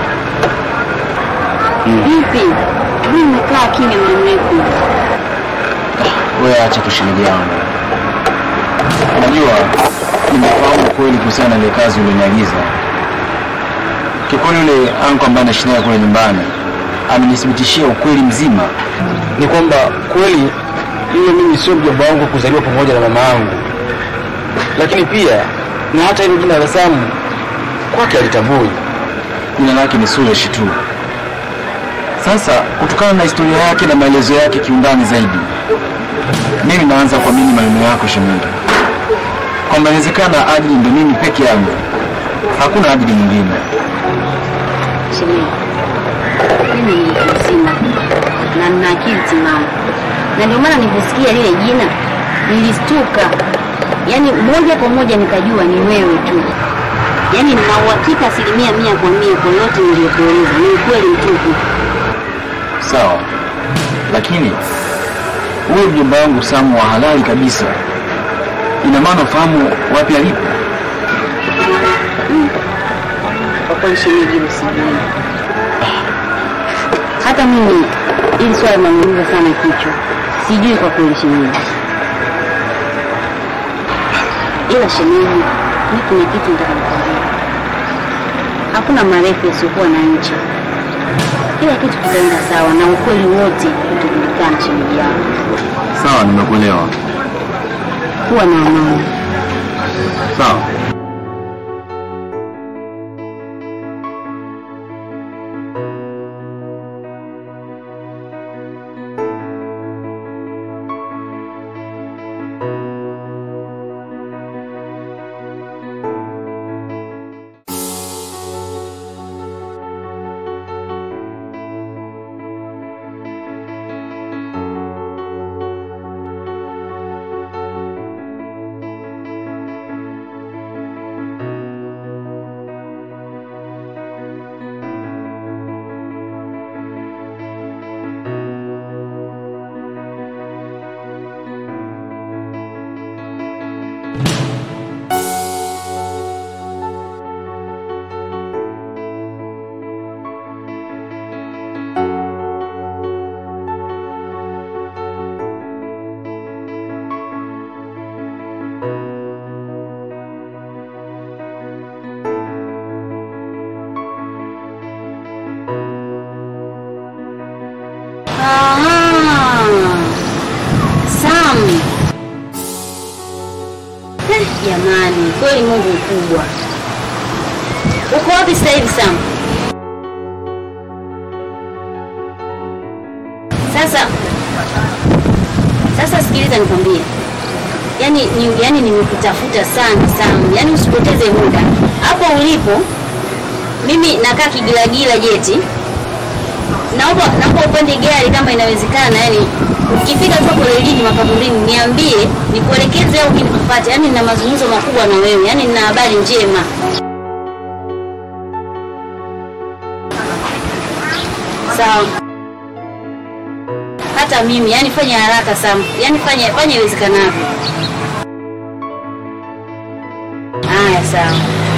[SPEAKER 8] vipi? Mimi nimekaa kimya muda mrefu.
[SPEAKER 6] Wewe acha tu shemeji yangu. Unajua nimefahamu kweli kuhusiana na ile kazi uliniagiza. Kikweli yule anko ambaye anaishi naye kule nyumbani amenithibitishia ukweli mzima. Ni kwamba kweli yule mimi sio mjomba wangu kuzaliwa pamoja na mama yangu, lakini pia na hata hilo jina la Samu kwake alitambui. Jina lake ni Suresh tu. Sasa kutokana na historia yake na maelezo yake kiundani zaidi, mimi naanza kuamini maneno yako shemeji, kwamba inawezekana Adili ndo mimi peke yangu, hakuna Adili mwingine.
[SPEAKER 8] Shemeji, mimi ni mtu mzima na nina akili timamu, na ndio maana niliposikia lile jina nilistuka, yaani moja kwa moja nikajua ni wewe tu. Yaani nina uhakika asilimia mia kwa mia kwa yote niliyokueleza ni ukweli mtupu.
[SPEAKER 6] Sawa, lakini huyo mjomba wangu Samu wa halali kabisa, ina maana ufahamu wapi alipo?
[SPEAKER 8] Kwa kweli shemeji, hilo sijui. Hata mimi ili swali linaniumiza sana kichwa, sijui kwa kweli shemeji. Ila shemeji, mi kuna kitu nataka nikwambie. Hakuna marefu yasiyokuwa na ncha. Kila kitu kitaenda sawa na ukweli wote utajulikana, shemeji yangu.
[SPEAKER 6] Sawa, nimekuelewa.
[SPEAKER 8] Kuwa na amani.
[SPEAKER 6] Sawa.
[SPEAKER 8] Jamani, kweli Mungu mkubwa. Uko wapi sasa hivi Sam? Sasa sasa sikiliza nikwambie. Yaani ni, yaani nimekutafuta sana Sam. Yaani usipoteze muda. Hapo ulipo mimi nakaa Kigilagila Jeti. Naomba naomba upande gari kama inawezekana, yani ukifika tu hapo relini makaburini niambie nikuelekeze au mimi nikupate. Yani nina mazungumzo makubwa na wewe, yani nina habari njema. Sawa. Hata mimi, yani fanya haraka Sam. Yani fanya fanya iwezekanavyo. Haya, sawa.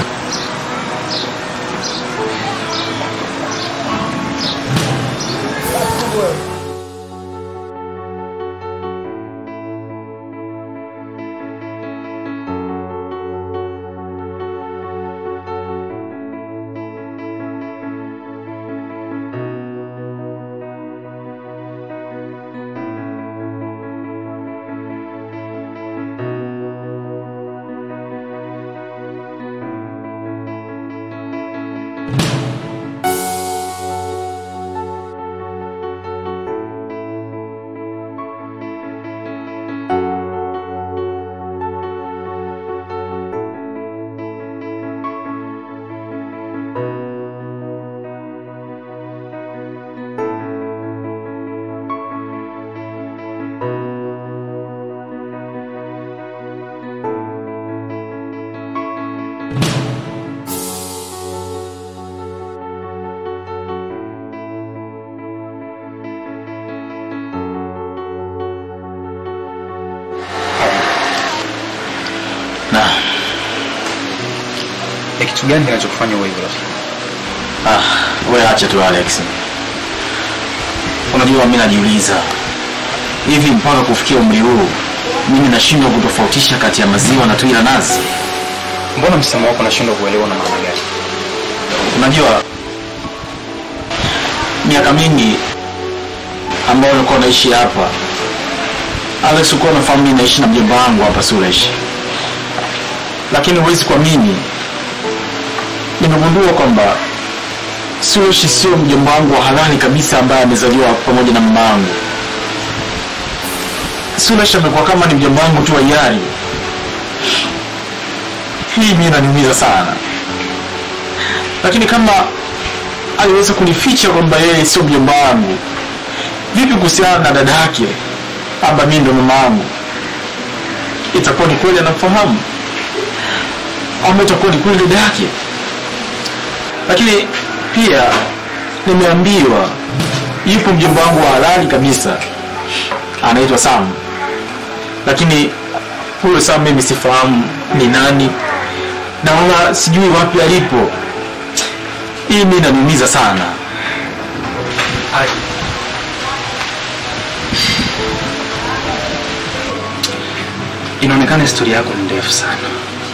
[SPEAKER 12] na ni kitu gani kinachokufanya uwe hivyo rafiki?
[SPEAKER 6] Ah, wewe acha tu Alex. Unajua mimi najiuliza hivi mpaka kufikia umri huu mimi nashindwa kutofautisha kati ya maziwa na tui la nazi.
[SPEAKER 12] Mbona msemo wako nashindwa kuelewa na maana gani?
[SPEAKER 6] Unajua miaka mingi ambayo ulikuwa unaishi hapa, Alex, ulikuwa unafahamu mimi naishi na mjomba wangu hapa Suresh, lakini huwezi kuamini, nimegundua kwamba Suresh sio mjomba wangu wa halali kabisa ambaye amezaliwa pamoja na mama yangu. Suresh amekuwa kama ni mjomba wangu tu wa hiari. Hii mimi inaniumiza sana lakini kama aliweza kunificha kwamba yeye sio mjomba wangu, vipi kuhusiana na dada yake kwamba mimi ndo mama wangu? Itakuwa ni kweli anamfahamu ama itakuwa ni kweli dada yake? Lakini pia nimeambiwa yupo mjomba wangu wa halali kabisa, anaitwa Sam, lakini huyo Sam mimi sifahamu ni nani na wala sijui wapi alipo hii mi inaniumiza sana
[SPEAKER 12] Inaonekana historia yako ni ndefu sana.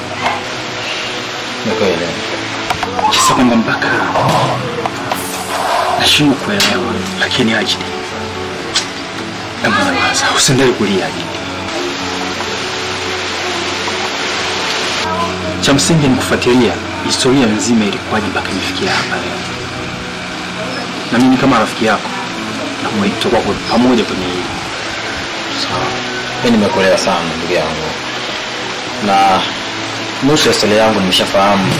[SPEAKER 6] Ni kweli.
[SPEAKER 12] Kisa kwamba mpaka nashindwa kuelewa, lakini aje, hebu nyamaza, usiendelee kulia aje. Cha msingi ni kufuatilia historia nzima ilikuwaje mpaka imefikia hapa leo, na mimi kama rafiki yako na tutakuwa kwa pamoja kwenye hili.
[SPEAKER 6] Sawa. Mimi nimekuelewa sana ndugu yangu, na nusu ya historia yangu nimeshafahamu,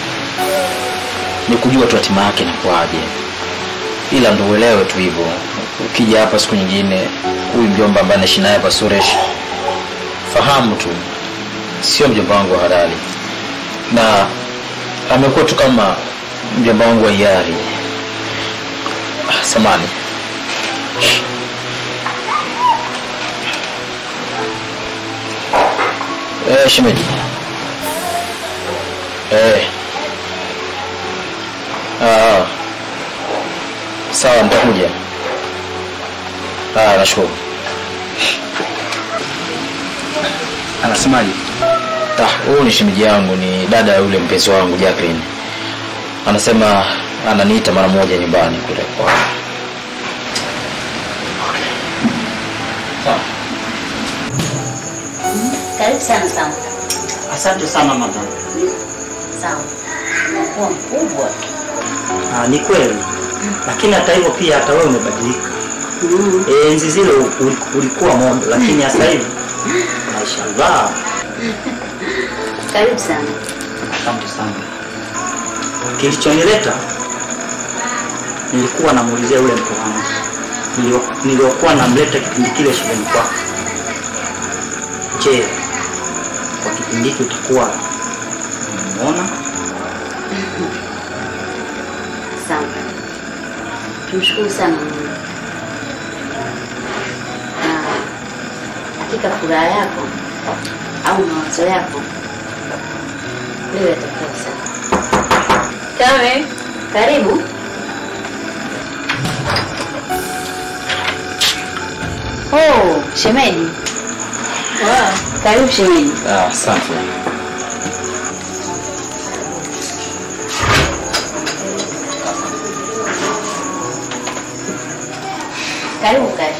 [SPEAKER 6] ni kujua tu hatima yake inakuwaje, ila ndo uelewe tu hivyo. Ukija hapa siku nyingine, huyu mjomba ambaye naishi naye hapa Suresh, fahamu tu sio mjomba wangu wa halali, na amekuwa tu kama mjomba wangu wa hiari. Ah, Samani, Eh, shemeji. Eh. Ah. Sawa, nitakuja. Ah, nashukuru.
[SPEAKER 12] Anasemaje?
[SPEAKER 6] Ah, huyu ni shemeji yangu, ni dada ya yule mpenzi wangu Jacqueline. Anasema ananiita mara moja nyumbani kule kwa.
[SPEAKER 8] Karibu sana sana.
[SPEAKER 3] Asante sana madam.
[SPEAKER 8] Sawa. Unakuwa mkubwa.
[SPEAKER 3] Ah, ni kweli, lakini hata hivyo pia hata wewe umebadilika.
[SPEAKER 8] Mm.
[SPEAKER 3] Eh, enzi zile ul- ulikuwa modo, lakini sasa hivi mashallah.
[SPEAKER 8] Karibu sana.
[SPEAKER 3] Asante sana. Kilichonileta nilikuwa namuulizia yule mtu wangu nilio- niliokuwa namleta kipindi kile shuleni kwako. Je, kwa kipindi hiki utakuwa umemuona?
[SPEAKER 8] Asante. Tumshukuru sana Mungu. Na hakika furaha yako au mawazo yako leo yatakuwa sawa. Kame, karibu. Oh, shemeji. Wow. Karibu shemeji.
[SPEAKER 6] Ah, asante.
[SPEAKER 8] Karibu kae.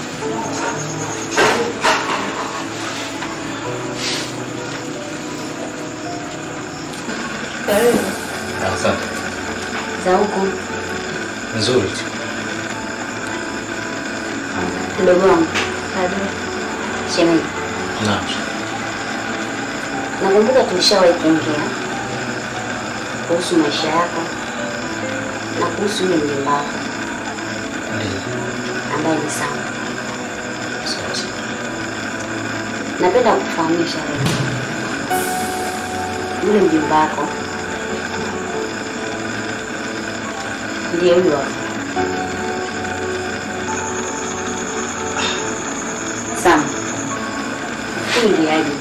[SPEAKER 8] Karibu.
[SPEAKER 6] Ah, Asante.
[SPEAKER 8] Za huku
[SPEAKER 6] Nzuri tu.
[SPEAKER 8] mdogo wangu. Shemeji.
[SPEAKER 6] Naam.
[SPEAKER 8] Nakumbuka tulishawahi kuongea kuhusu maisha yako na kuhusu yule mjomba wako ambaye ni Sam.
[SPEAKER 6] Sawa sawa.
[SPEAKER 8] Napenda kukufahamisha leo, yule mjomba wako ndiye huyo hapo. Sam, huyu ndiye aje.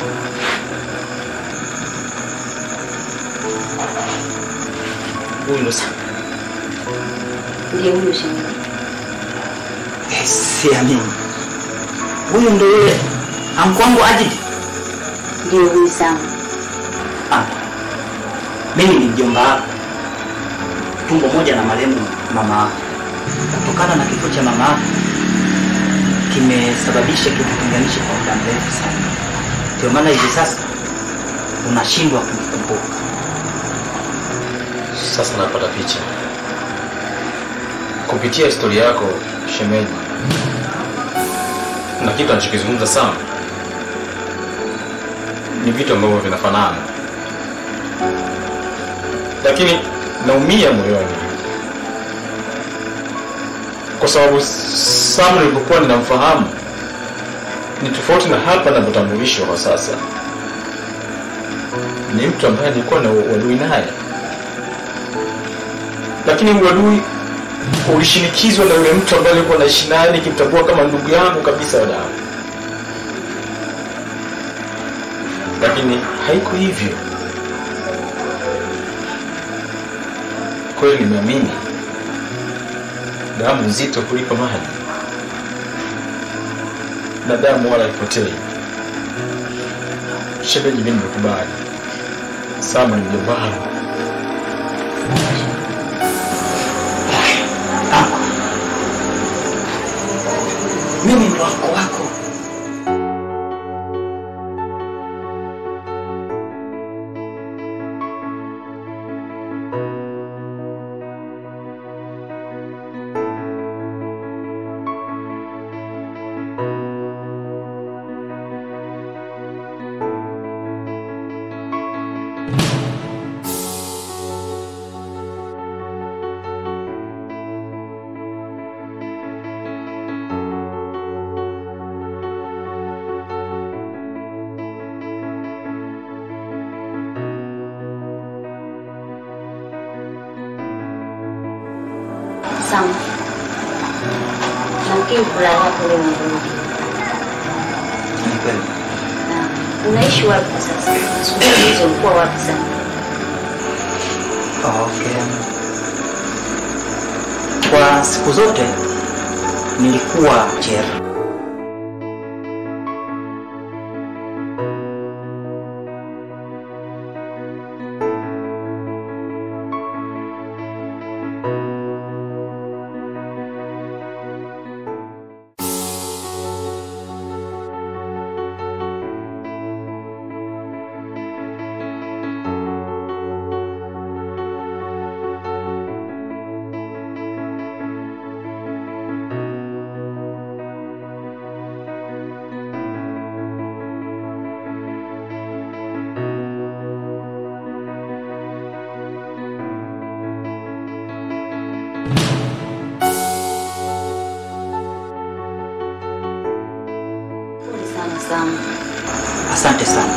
[SPEAKER 6] Huyu ndo Sam.
[SPEAKER 8] Ndiye huyo shemeji.
[SPEAKER 3] Eh, Siamini. Huyu ndo yule anko wangu Ajid.
[SPEAKER 8] Ndiye huyu Sam.
[SPEAKER 3] Ah, mimi ni mjomba wako, tumbo moja na marehemu mama wako. Kutokana na kifo cha mama wako kimesababisha kitutenganishe kwa muda mrefu sana, ndio maana hivi sasa unashindwa kunikumbuka.
[SPEAKER 6] Sasa napata picha kupitia historia yako shemeji, na kitu anachokizungumza sana ni vitu ambavyo vinafanana, lakini naumia moyoni kwa sababu Sam nilipokuwa ninamfahamu ni tofauti na hapa ninavyotambulishwa kwa sasa. Ni mtu ambaye nilikuwa na uadui naye lakini uadui ulishinikizwa na yule mtu ambaye alikuwa naishi naye nikimtambua kama ndugu yangu kabisa wa damu, lakini haiko hivyo. Kweli nimeamini damu nzito kuliko maji, na damu wala ipotei. Shemeji, mimi nimekubali. Sama ni mjomba wangu.
[SPEAKER 3] Mimi ndo wako wako.
[SPEAKER 8] Sam, nafikiri furaha yako leo imerudi.
[SPEAKER 3] Ni kweli.
[SPEAKER 8] Na unaishi wapi kwa sasa? Siku hizo ulikuwa wapi sana?
[SPEAKER 3] Okay. Kwa siku zote nilikuwa jela. Asante sana.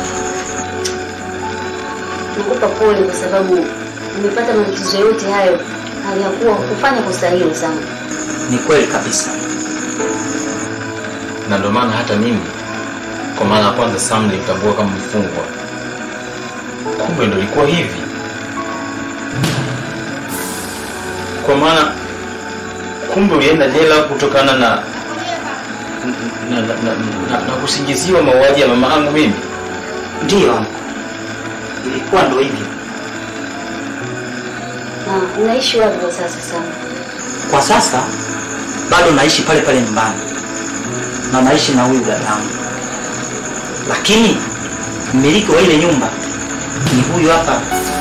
[SPEAKER 8] Nakupa pole kwa sababu umepata matatizo yote hayo hali ya kuwa kufanya kosa hilo sana.
[SPEAKER 3] Ni kweli kabisa.
[SPEAKER 6] na ndio maana hata mimi kwa maana ya kwanza Sam nilimtambua kama mfungwa, kumbe ndo ilikuwa hivi. Kwa maana kumbe ulienda jela kutokana na na, na, na, na, na kusingiziwa mauaji ya mama yangu mimi.
[SPEAKER 3] Ndiyo, ilikuwa ndo hivyo.
[SPEAKER 8] Na unaishi wapi kwa sasa sana?
[SPEAKER 3] Kwa sasa bado naishi pale pale nyumbani na naishi na huyu dadangu, lakini mmiliki wa ile nyumba ni huyu hapa.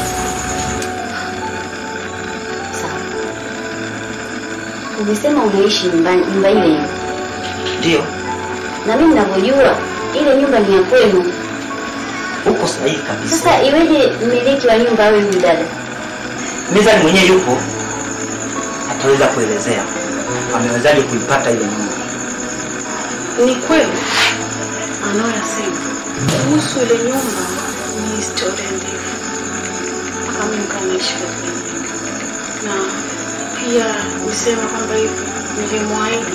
[SPEAKER 8] Umesema unaishi nyumbani nyumba ile ile,
[SPEAKER 3] Ndiyo,
[SPEAKER 8] na mimi ninavyojua ile nyumba ni ya kwenu.
[SPEAKER 3] uko sahihi kabisa.
[SPEAKER 8] Sasa iweje mmiliki wa nyumba awe huyu dada?
[SPEAKER 3] Mizani mwenyewe yupo, ataweza kuelezea amewezaje kuipata ile nyumba.
[SPEAKER 7] Ni kweli anayoyasema kuhusu ile nyumba ni historia ndefu, mpaka mimi kanaishi katika ile nyumba. na pia nisema kwamba hivi nilimwahidi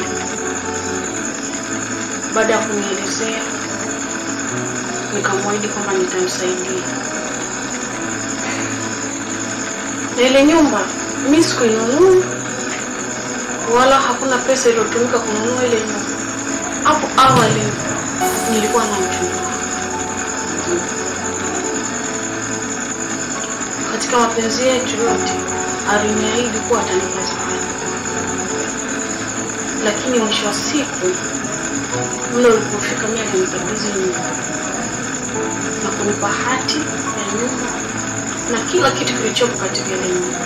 [SPEAKER 7] baada ya kunielezea, nikamwahidi kwamba nitamsaidia na ile nyumba mi sikuinunua wala hakuna pesa iliyotumika kununua ile nyumba. Hapo awali nilikuwa na mchumba wangu. Katika mapenzi yetu yote aliniahidi kuwa atanipa zawadi, lakini mwisho wa siku muda ulipofika, mimi alinikabidhi nyumba na kunipa hati ya nyumba na kila kitu kilichopo katika ile nyumba,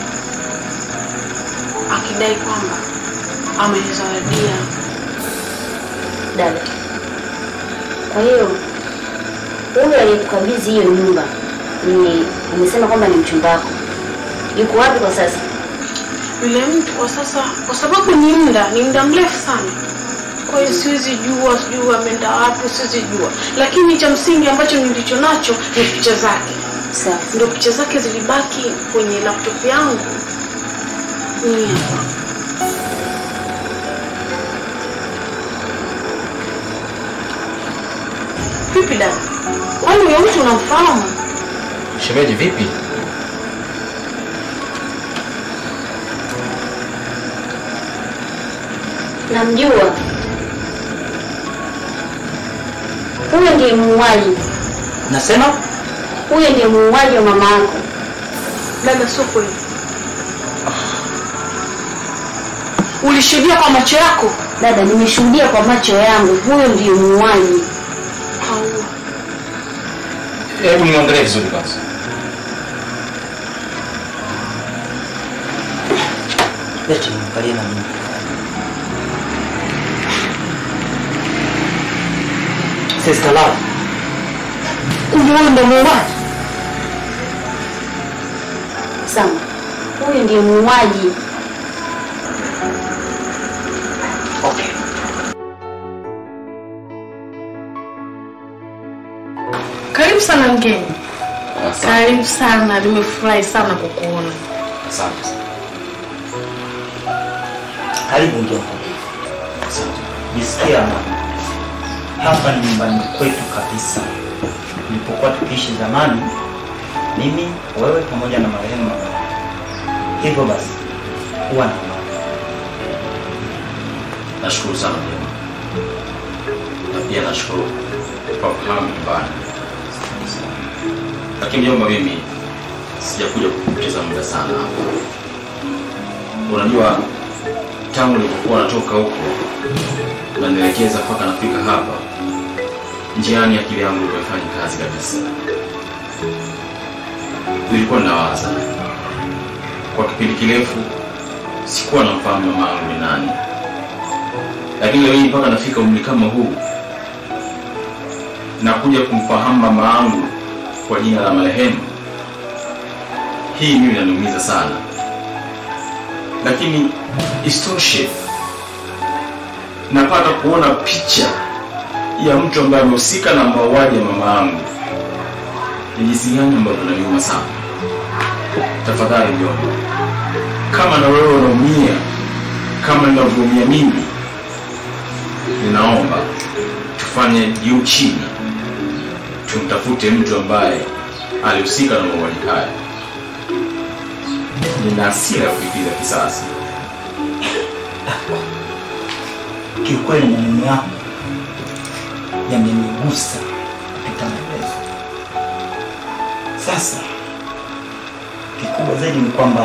[SPEAKER 7] akidai kwamba amenizawadia
[SPEAKER 8] Dada, kwa hiyo huyu aliyekukabidhi hiyo nyumba ni umesema kwamba ni mchumba wako, yuko wapi kwa sasa?
[SPEAKER 7] yule mtu kwa sasa, kwa sababu ni muda ni muda mrefu sana, kwa hiyo siwezi jua, sijui ameenda wapi, siwezi jua, lakini cha msingi ambacho nilicho nacho ni picha zake.
[SPEAKER 8] Sawa.
[SPEAKER 7] Ndio picha zake zilibaki kwenye laptop yangu. Ni hapa. Vipi dada, kwani huyo mtu unamfahamu?
[SPEAKER 6] Shemeji, vipi?
[SPEAKER 8] Namjua huyo ndiye muuaji,
[SPEAKER 3] Nasema
[SPEAKER 8] huyo ndiye muuaji wa mama yako.
[SPEAKER 7] Dada, sio kweli. Ulishuhudia kwa macho yako?
[SPEAKER 8] Dada, nimeshuhudia kwa macho yangu, huyo ndiye muuaji.
[SPEAKER 7] Au
[SPEAKER 6] Hebu niangalie vizuri kwanza.
[SPEAKER 3] leti niangalie na mimi. Sister Love,
[SPEAKER 7] kumbe wewe ndio muuaji?
[SPEAKER 8] Sawa, huyo ndiye muuaji.
[SPEAKER 3] okay.
[SPEAKER 7] Karibu sana mgeni.
[SPEAKER 6] Asante.
[SPEAKER 7] Karibu sana, nimefurahi sana kukuona.
[SPEAKER 6] Asante sana.
[SPEAKER 3] Karibu mjomba. Jisikia amani. Hapa ni nyumbani kwetu kabisa. Nilipokuwa tukiishi zamani, mimi, wewe pamoja na marehemu mama. Hivyo basi, huwa na amani.
[SPEAKER 9] Nashukuru sana mjomba, na pia nashukuru kwa kufahamu nyumbani. Lakini mjomba, mimi sijakuja kupoteza muda sana hapa. Unajua, tangu nilipokuwa natoka huko unanielekeza mpaka nafika hapa, njiani akili yangu imefanya kazi kabisa. Nilikuwa nawaza kwa kipindi kirefu, sikuwa namfahamu mama yangu ni nani lakini leo hii mpaka nafika umri kama huu nakuja kumfahamu mama yangu kwa jina la marehemu, hii mimi inaniumiza sana, lakini isitoshe napata kuona picha ya mtu ambaye amehusika na mauaji ya mama yangu ni jinsi gani ambavyo naniuma sana. Tafadhali mjomba, kama na wewe unaumia kama ninavyoumia mimi, ninaomba tufanye juu chini, tumtafute mtu ambaye alihusika na mauaji haya. Nina hasira ya kulipiza kisasi.
[SPEAKER 3] Kiukweli maneno yako yamenigusa kupita maelezo. Sasa kikubwa zaidi ni kwamba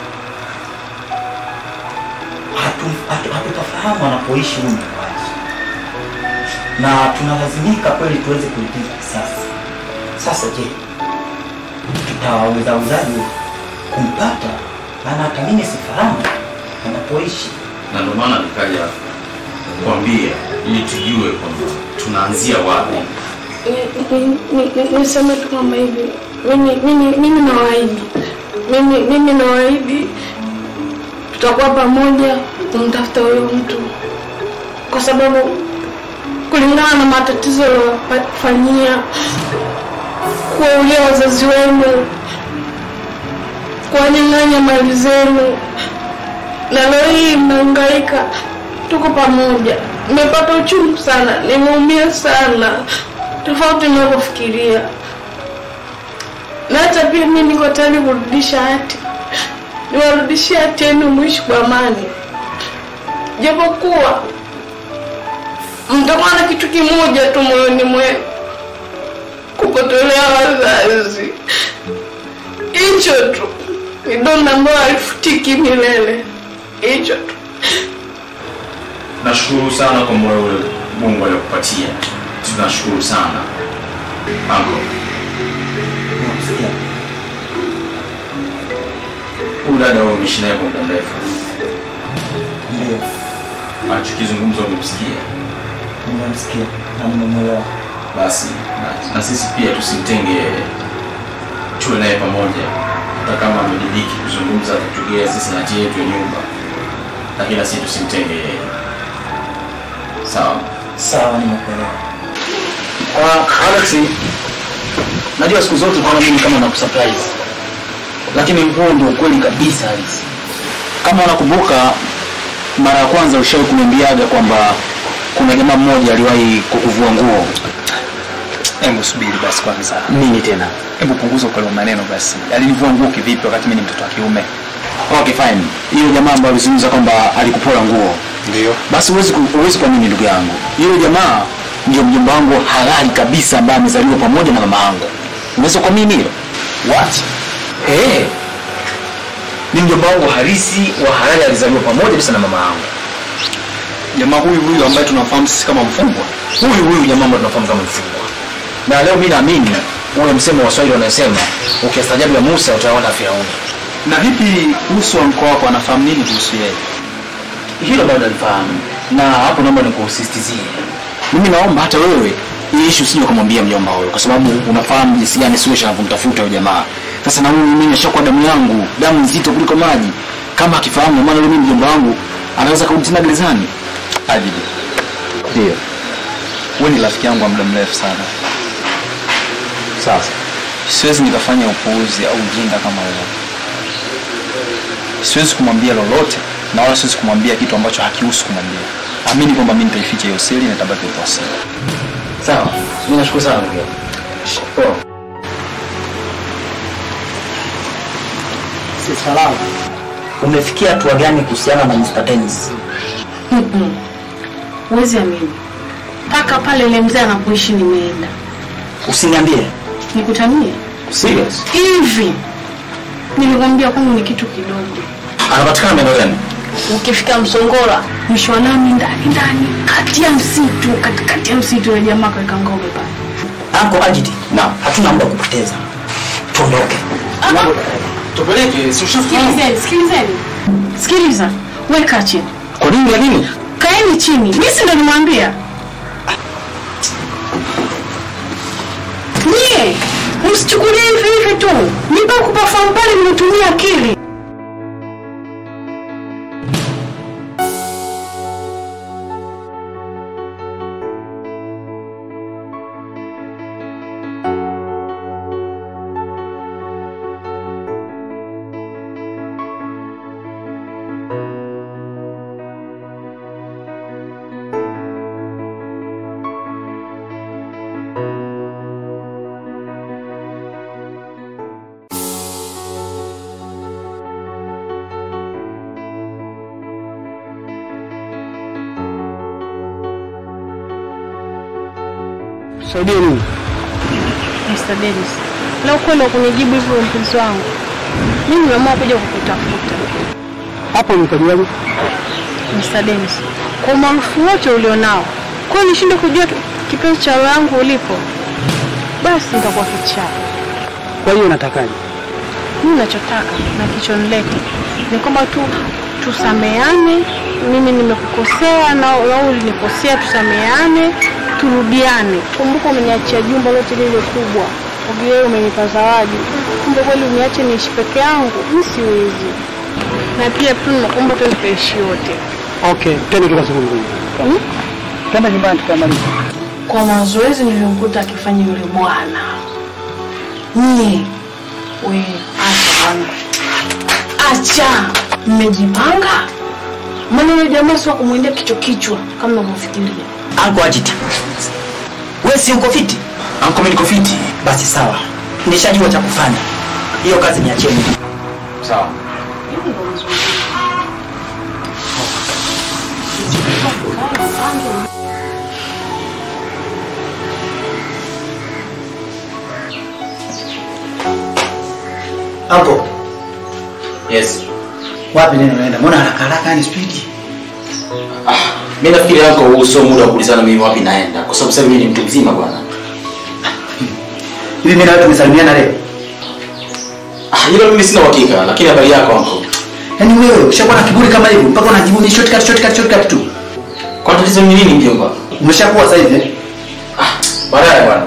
[SPEAKER 3] hatu- hatu- hatutafahamu anapoishi huyu muuaji, na tunalazimika kweli tuweze kulipiza kisasi. Sasa je, tutawezawezaje kumpata? Maana hata mimi sifahamu anapoishi.
[SPEAKER 9] na ndio maana nikaja kuambia ili tujue kwamba tunaanzia wapi.
[SPEAKER 5] Ni- ni- ni- niseme tu kwamba hivi mimi- mimi mimi nawaahidi mimi mimi nawaahidi tutakuwa pamoja kumtafuta huyo mtu kwa sababu kulingana na matatizo yaliyofanyia kuwaulia wazazi wenu kuwanyang'anya mali zenu na leo hii mnahangaika tuko pamoja nimepata uchungu sana nimeumia sana tofauti ninavyofikiria na hata pia mi niko tayari kurudisha hati niwarudishie hati yenu mwishi kwa amani japokuwa mtakuwa na kitu kimoja tu moyoni mwenu kukotolea wazazi hicho tu ni donda ambayo halifutiki milele hicho tu
[SPEAKER 9] Nashukuru sana kwa moyo ule Mungu aliokupatia, tunashukuru sana anko. Huyu dada wewe umeishi naye kwa muda mrefu,
[SPEAKER 3] Ndio,
[SPEAKER 9] anachokizungumza umemsikia,
[SPEAKER 3] nimemsikia na nimemwelewa.
[SPEAKER 9] basi na, na sisi pia tusimtenge yeye, tuwe naye pamoja, hata kama amediriki kuzungumza kutugea sisi na hati yetu ya nyumba, lakini na sisi tusimtenge yeye. Sawa
[SPEAKER 3] sawa, nimekuelewa.
[SPEAKER 6] Uh, Alex, najua siku zote unaona mimi kama nakusurprise, lakini huu ndio ukweli kabisa Alex. Kama unakumbuka mara ya kwanza ushawahi kuniambiaga kwamba kuna jamaa mmoja aliwahi kukuvua nguo.
[SPEAKER 12] Hebu subiri basi kwanza.
[SPEAKER 6] Nini tena?
[SPEAKER 12] Hebu punguza ukali wa maneno basi. Alinivua nguo kivipi wakati mimi ni mtoto wa kiume?
[SPEAKER 6] Okay, fine. Hiyo jamaa ambaye alizungumza kwamba alikupora nguo.
[SPEAKER 12] Ndio.
[SPEAKER 6] Basi huwezi ku- huwezi kuamini ndugu yangu. Yule jamaa ndio mjomba wangu halali kabisa ambaye amezaliwa pamoja na mama yangu. Unaweza kuamini hilo? What? Eh. Ni mjomba wangu halisi wa halali alizaliwa pamoja kabisa na mama yangu.
[SPEAKER 12] Jamaa huyu huyu ambaye tunafahamu sisi kama mfungwa.
[SPEAKER 6] Huyu huyu jamaa ambaye tunafahamu kama mfungwa. Na leo mimi naamini ule msemo wa Waswahili wanasema ukiastajabu ya Musa utaona Firauni.
[SPEAKER 12] Na vipi kuhusu wa mkoa wako anafahamu nini kuhusu yeye?
[SPEAKER 6] hilo bado nalifahamu na hapo naomba nikusisitizie mimi naomba hata wewe hii issue usije ukamwambia mjomba huyo kwa sababu unafahamu jinsi gani Suresh anavyomtafuta huyo jamaa sasa na huyu mimi nashakuwa damu yangu damu nzito kuliko maji kama akifahamu maana yule mimi mjomba wangu anaweza kurudi tena gerezani
[SPEAKER 12] Ajili.
[SPEAKER 6] ndio
[SPEAKER 12] Wewe ni rafiki yangu wa muda mrefu sana.
[SPEAKER 6] Sasa
[SPEAKER 12] siwezi nikafanya upuuzi au ujinga kama huo. Siwezi kumwambia lolote na wala siwezi kumwambia kitu ambacho hakihusu kumwambia. Amini kwamba mimi nitaificha hiyo siri na itabaki kwa siri.
[SPEAKER 6] sawa mimi nashukuru sana ndugu yangu Poa.
[SPEAKER 3] Si salamu. Umefikia hatua gani kuhusiana na Mr. Dennis?
[SPEAKER 5] Mm-mm. Huwezi amini, mpaka pale ile mzee anapoishi nimeenda.
[SPEAKER 3] Usiniambie.
[SPEAKER 5] Nikutanie
[SPEAKER 6] serious
[SPEAKER 5] hivi, nilikwambia kwangu ni kitu kidogo.
[SPEAKER 6] anapatikana maeneo gani
[SPEAKER 5] Ukifika Msongola, mwisho wa lami ndani ndani, kati ya msitu, katikati ya msitu, yule jamaa kaweka ngome pale.
[SPEAKER 3] Anko Ajiti. Naam. Hatuna muda wa kupoteza. Tuondoke.
[SPEAKER 6] Tupeleke, si
[SPEAKER 5] Sikilizeni, sikilizeni, sikiliza, weka chini.
[SPEAKER 6] Kwa nini lakini?
[SPEAKER 5] Kaeni chini, mimi si ndo nimwambia nyie, msichukulie hivi hivi tu, nipa kupafahamu pale, mnatumia akili.
[SPEAKER 13] Saidie nini?
[SPEAKER 5] Mr. Dennis, leo kweli kunijibu hivyo mpenzi wangu, mimi nimeamua kuja kukutafuta
[SPEAKER 13] Hapo nikajuaje?
[SPEAKER 5] Mr. Dennis, kwa umaarufu wote ulionao, kwa nishinde kujua tu- kipenzi cha roho yangu ulipo, basi nitakuwa kichaa.
[SPEAKER 13] Kwa hiyo natakaje?
[SPEAKER 5] Mimi nachotaka na kichonileta ni kwamba tu tusameane. Mimi nimekukosea na wewe ulinikosea, tusameane, turudiane. Kumbuka umeniachia jumba lote lile kubwa, wewe umenipa zawadi, kumbe kweli uniache niishi peke yangu, mimi siwezi. Na pia tu nakuomba tu tukaishi wote.
[SPEAKER 13] Okay, twende tukazungumze.
[SPEAKER 5] Hmm?
[SPEAKER 13] Twende nyumbani tukamaliza.
[SPEAKER 5] Kwa mazoezi nilimkuta akifanya yule bwana. Nye, we acha bwana, acha, mmejipanga. Maana yule jamaa sio kumwendea kichwa kichwa kama unavyofikiria.
[SPEAKER 3] Anko Ajiti, wewe si uko fiti? Anko mimi niko fiti. Basi sawa, nishajua cha kufanya. Hiyo kazi niachie mimi.
[SPEAKER 6] Sawa.
[SPEAKER 2] Hapo
[SPEAKER 6] Yes.
[SPEAKER 2] wapi neno unaenda? Mbona haraka haraka yani spidi?
[SPEAKER 6] Mimi nafikiri yako huu sio muda wa kuulizana mimi wapi naenda kwa sababu sasa mimi ni mtu mzima bwana.
[SPEAKER 2] Hivi mimi na wewe tumesalimiana leo?
[SPEAKER 6] Ah, hilo mimi sina uhakika lakini habari yako anko.
[SPEAKER 2] Yaani wewe ushakuwa na kiburi kama hivyo mpaka unajibu ni shortcut shortcut shortcut tu.
[SPEAKER 6] Kwa tatizo ni nini mjomba?
[SPEAKER 2] Umeshakuwa sasa hivi eh?
[SPEAKER 6] Baadaye bwana.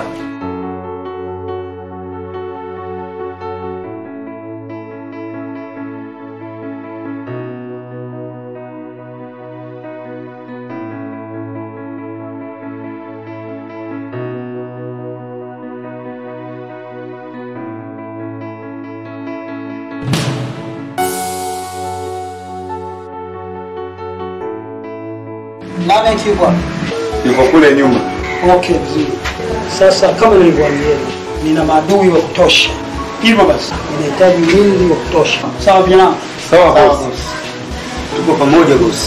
[SPEAKER 13] Nani yuko wapi?
[SPEAKER 11] Yuko kule nyuma.
[SPEAKER 13] Okay, vizuri. Sasa kama nilivyowaambia, nina maadui wa kutosha. Hivyo basi, ninahitaji ulinzi wa kutosha. Sawa vijana?
[SPEAKER 11] Sawa boss. Tuko pamoja boss.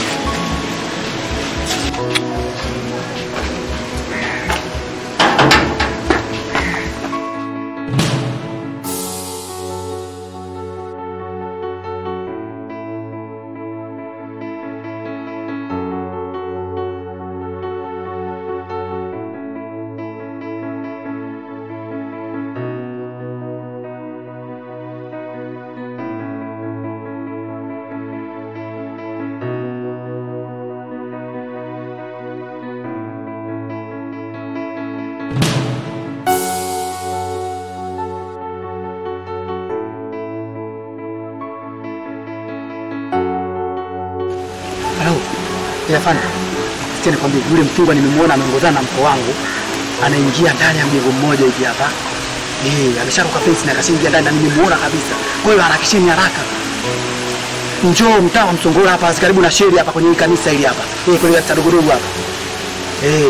[SPEAKER 13] Halo. Yafanya. Sikia nikwambie, yule mfungwa nimemwona ameongozana na mko wangu. Anaingia ndani ya mguu mmoja hivi hapa. Eh, amesharuka fence na akashaingia ndani na nimemuona kabisa. Kwa hiyo harakisheni haraka. Njoo mtaa wa Msongola hapa karibu na sheri hapa kwenye hii kanisa hili hapa. Eh, kwenye kanisa dogo dogo hapa. Eh.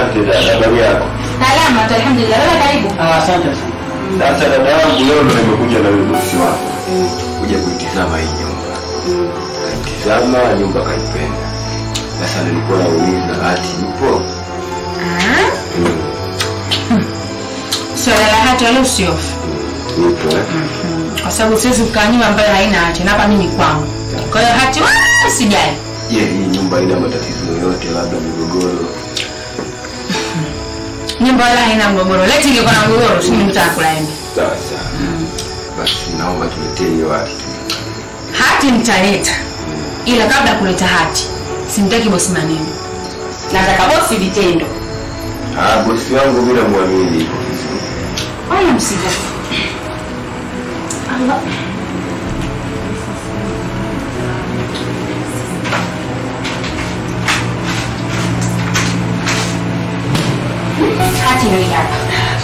[SPEAKER 11] Asante dada, habari yako?
[SPEAKER 14] Salama tu alhamdulillah. Wewe karibu.
[SPEAKER 13] Ah, asante sana.
[SPEAKER 11] Sasa dada yangu, leo ndo nimekuja na yule bosi wako kuja kuitizama hii nyumba. Kaitizama nyumba kaipenda. Sasa nilikuwa nauliza hati ipo?
[SPEAKER 14] Swala la hati wala usiofu.
[SPEAKER 11] Ipo eh?
[SPEAKER 14] Kwa sababu siwezi kukaa nyumba ambayo haina hati na hapa mimi kwangu. Kwa hiyo hati wala sijali.
[SPEAKER 11] Je, hii nyumba ina matatizo yoyote, labda migogoro?
[SPEAKER 14] Nyumba wala haina mgogoro. Leti ingekuwa na mgogoro, si mimi nitakula embe.
[SPEAKER 11] Sawa sawa. Basi naomba tuletee hiyo hati.
[SPEAKER 14] Hati nitaleta. Ila kabla ya kuleta hati, simtaki bosi maneno. Nataka bosi vitendo.
[SPEAKER 11] Ah, bosi wangu bila muamini iko vizuri.
[SPEAKER 14] Wala msijali. Allah. Hati ndio hii hapa.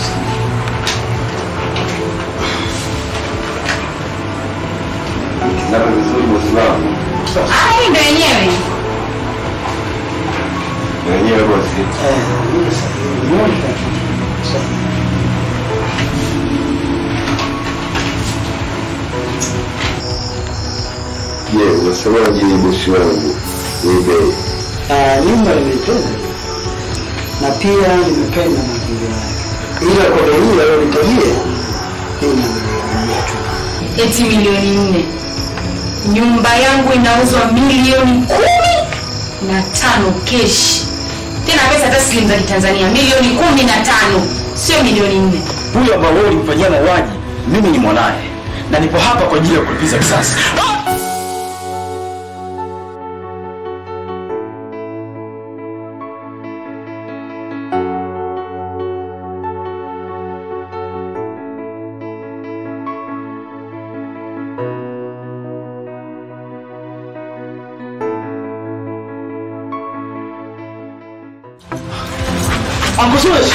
[SPEAKER 11] Nikizama vizuri bosi wangu.
[SPEAKER 14] Ah, hii ndio yenyewe.
[SPEAKER 11] Wenyewe bosi. Je, unasemaje ni bosi wangu? Nibe.
[SPEAKER 13] Ah, nyumba nimeipenda na pia nimependa mazingira yake, ila kwa bei hii aliyonitajia hii inaniambia tu
[SPEAKER 14] eti milioni nne. Nyumba yangu inauzwa milioni kumi na tano keshi, tena pesa taslim za Kitanzania milioni kumi na tano sio milioni nne.
[SPEAKER 6] Huyu ambao wewe ulimfanyia mauaji, mimi ni mwanaye na nipo hapa kwa ajili ya kulipiza kisasi.
[SPEAKER 13] Uncle Suresh.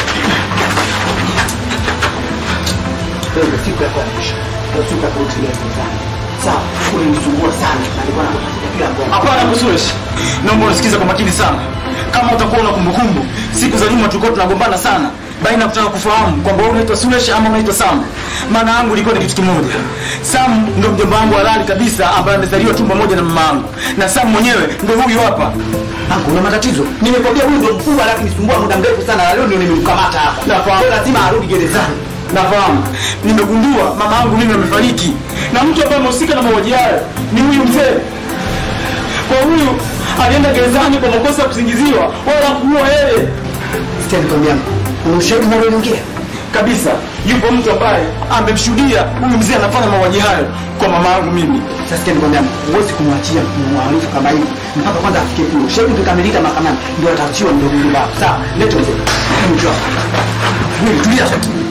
[SPEAKER 13] Wewe siku yako ya mwisho. Ndio siku ya kurutilia mezani. Sawa, ulinisumbua sana na nilikuwa nakutafuta kila ngoma.
[SPEAKER 6] Hapana Kusuresh, naomba unisikize kwa makini sana. Kama utakuwa una kumbukumbu, siku za nyuma tulikuwa tunagombana sana baina ya kutaka kufahamu kwamba wewe unaitwa Suresh ama unaitwa Sam. Maana yangu ilikuwa ni kitu kimoja. Sam ndio mjomba wangu halali kabisa ambaye amezaliwa tumbo moja na mama yangu, na Sam mwenyewe ndio huyu hapa.
[SPEAKER 13] Angu, una matatizo? Nimekwambia huyu ndio mkubwa lakini nisumbua muda mrefu sana na leo ndio nimemkamata hapa.
[SPEAKER 6] Nafahamu.
[SPEAKER 13] Lazima arudi gerezani.
[SPEAKER 6] Nafahamu. Nimegundua mama yangu mimi amefariki na mtu ambaye amehusika na mauaji hayo ni huyu mzee. Kwa huyu alienda gerezani kwa makosa ya kusingiziwa wala kuua yeye.
[SPEAKER 13] Sikia nikwambia, una ushahidi unaloongea?
[SPEAKER 6] Kabisa, yupo mtu ambaye amemshuhudia huyu mzee anafanya mauaji hayo kwa mama yangu mimi.
[SPEAKER 13] Sasa sikia nikwambia, huwezi kumwachia mhalifu kama hivi mpaka kwanza afikie kule. Ushahidi ukikamilika mahakamani ndio ataachiwa ndio mjumba. Sawa, lete mzee. Mjumba. Wewe tulia.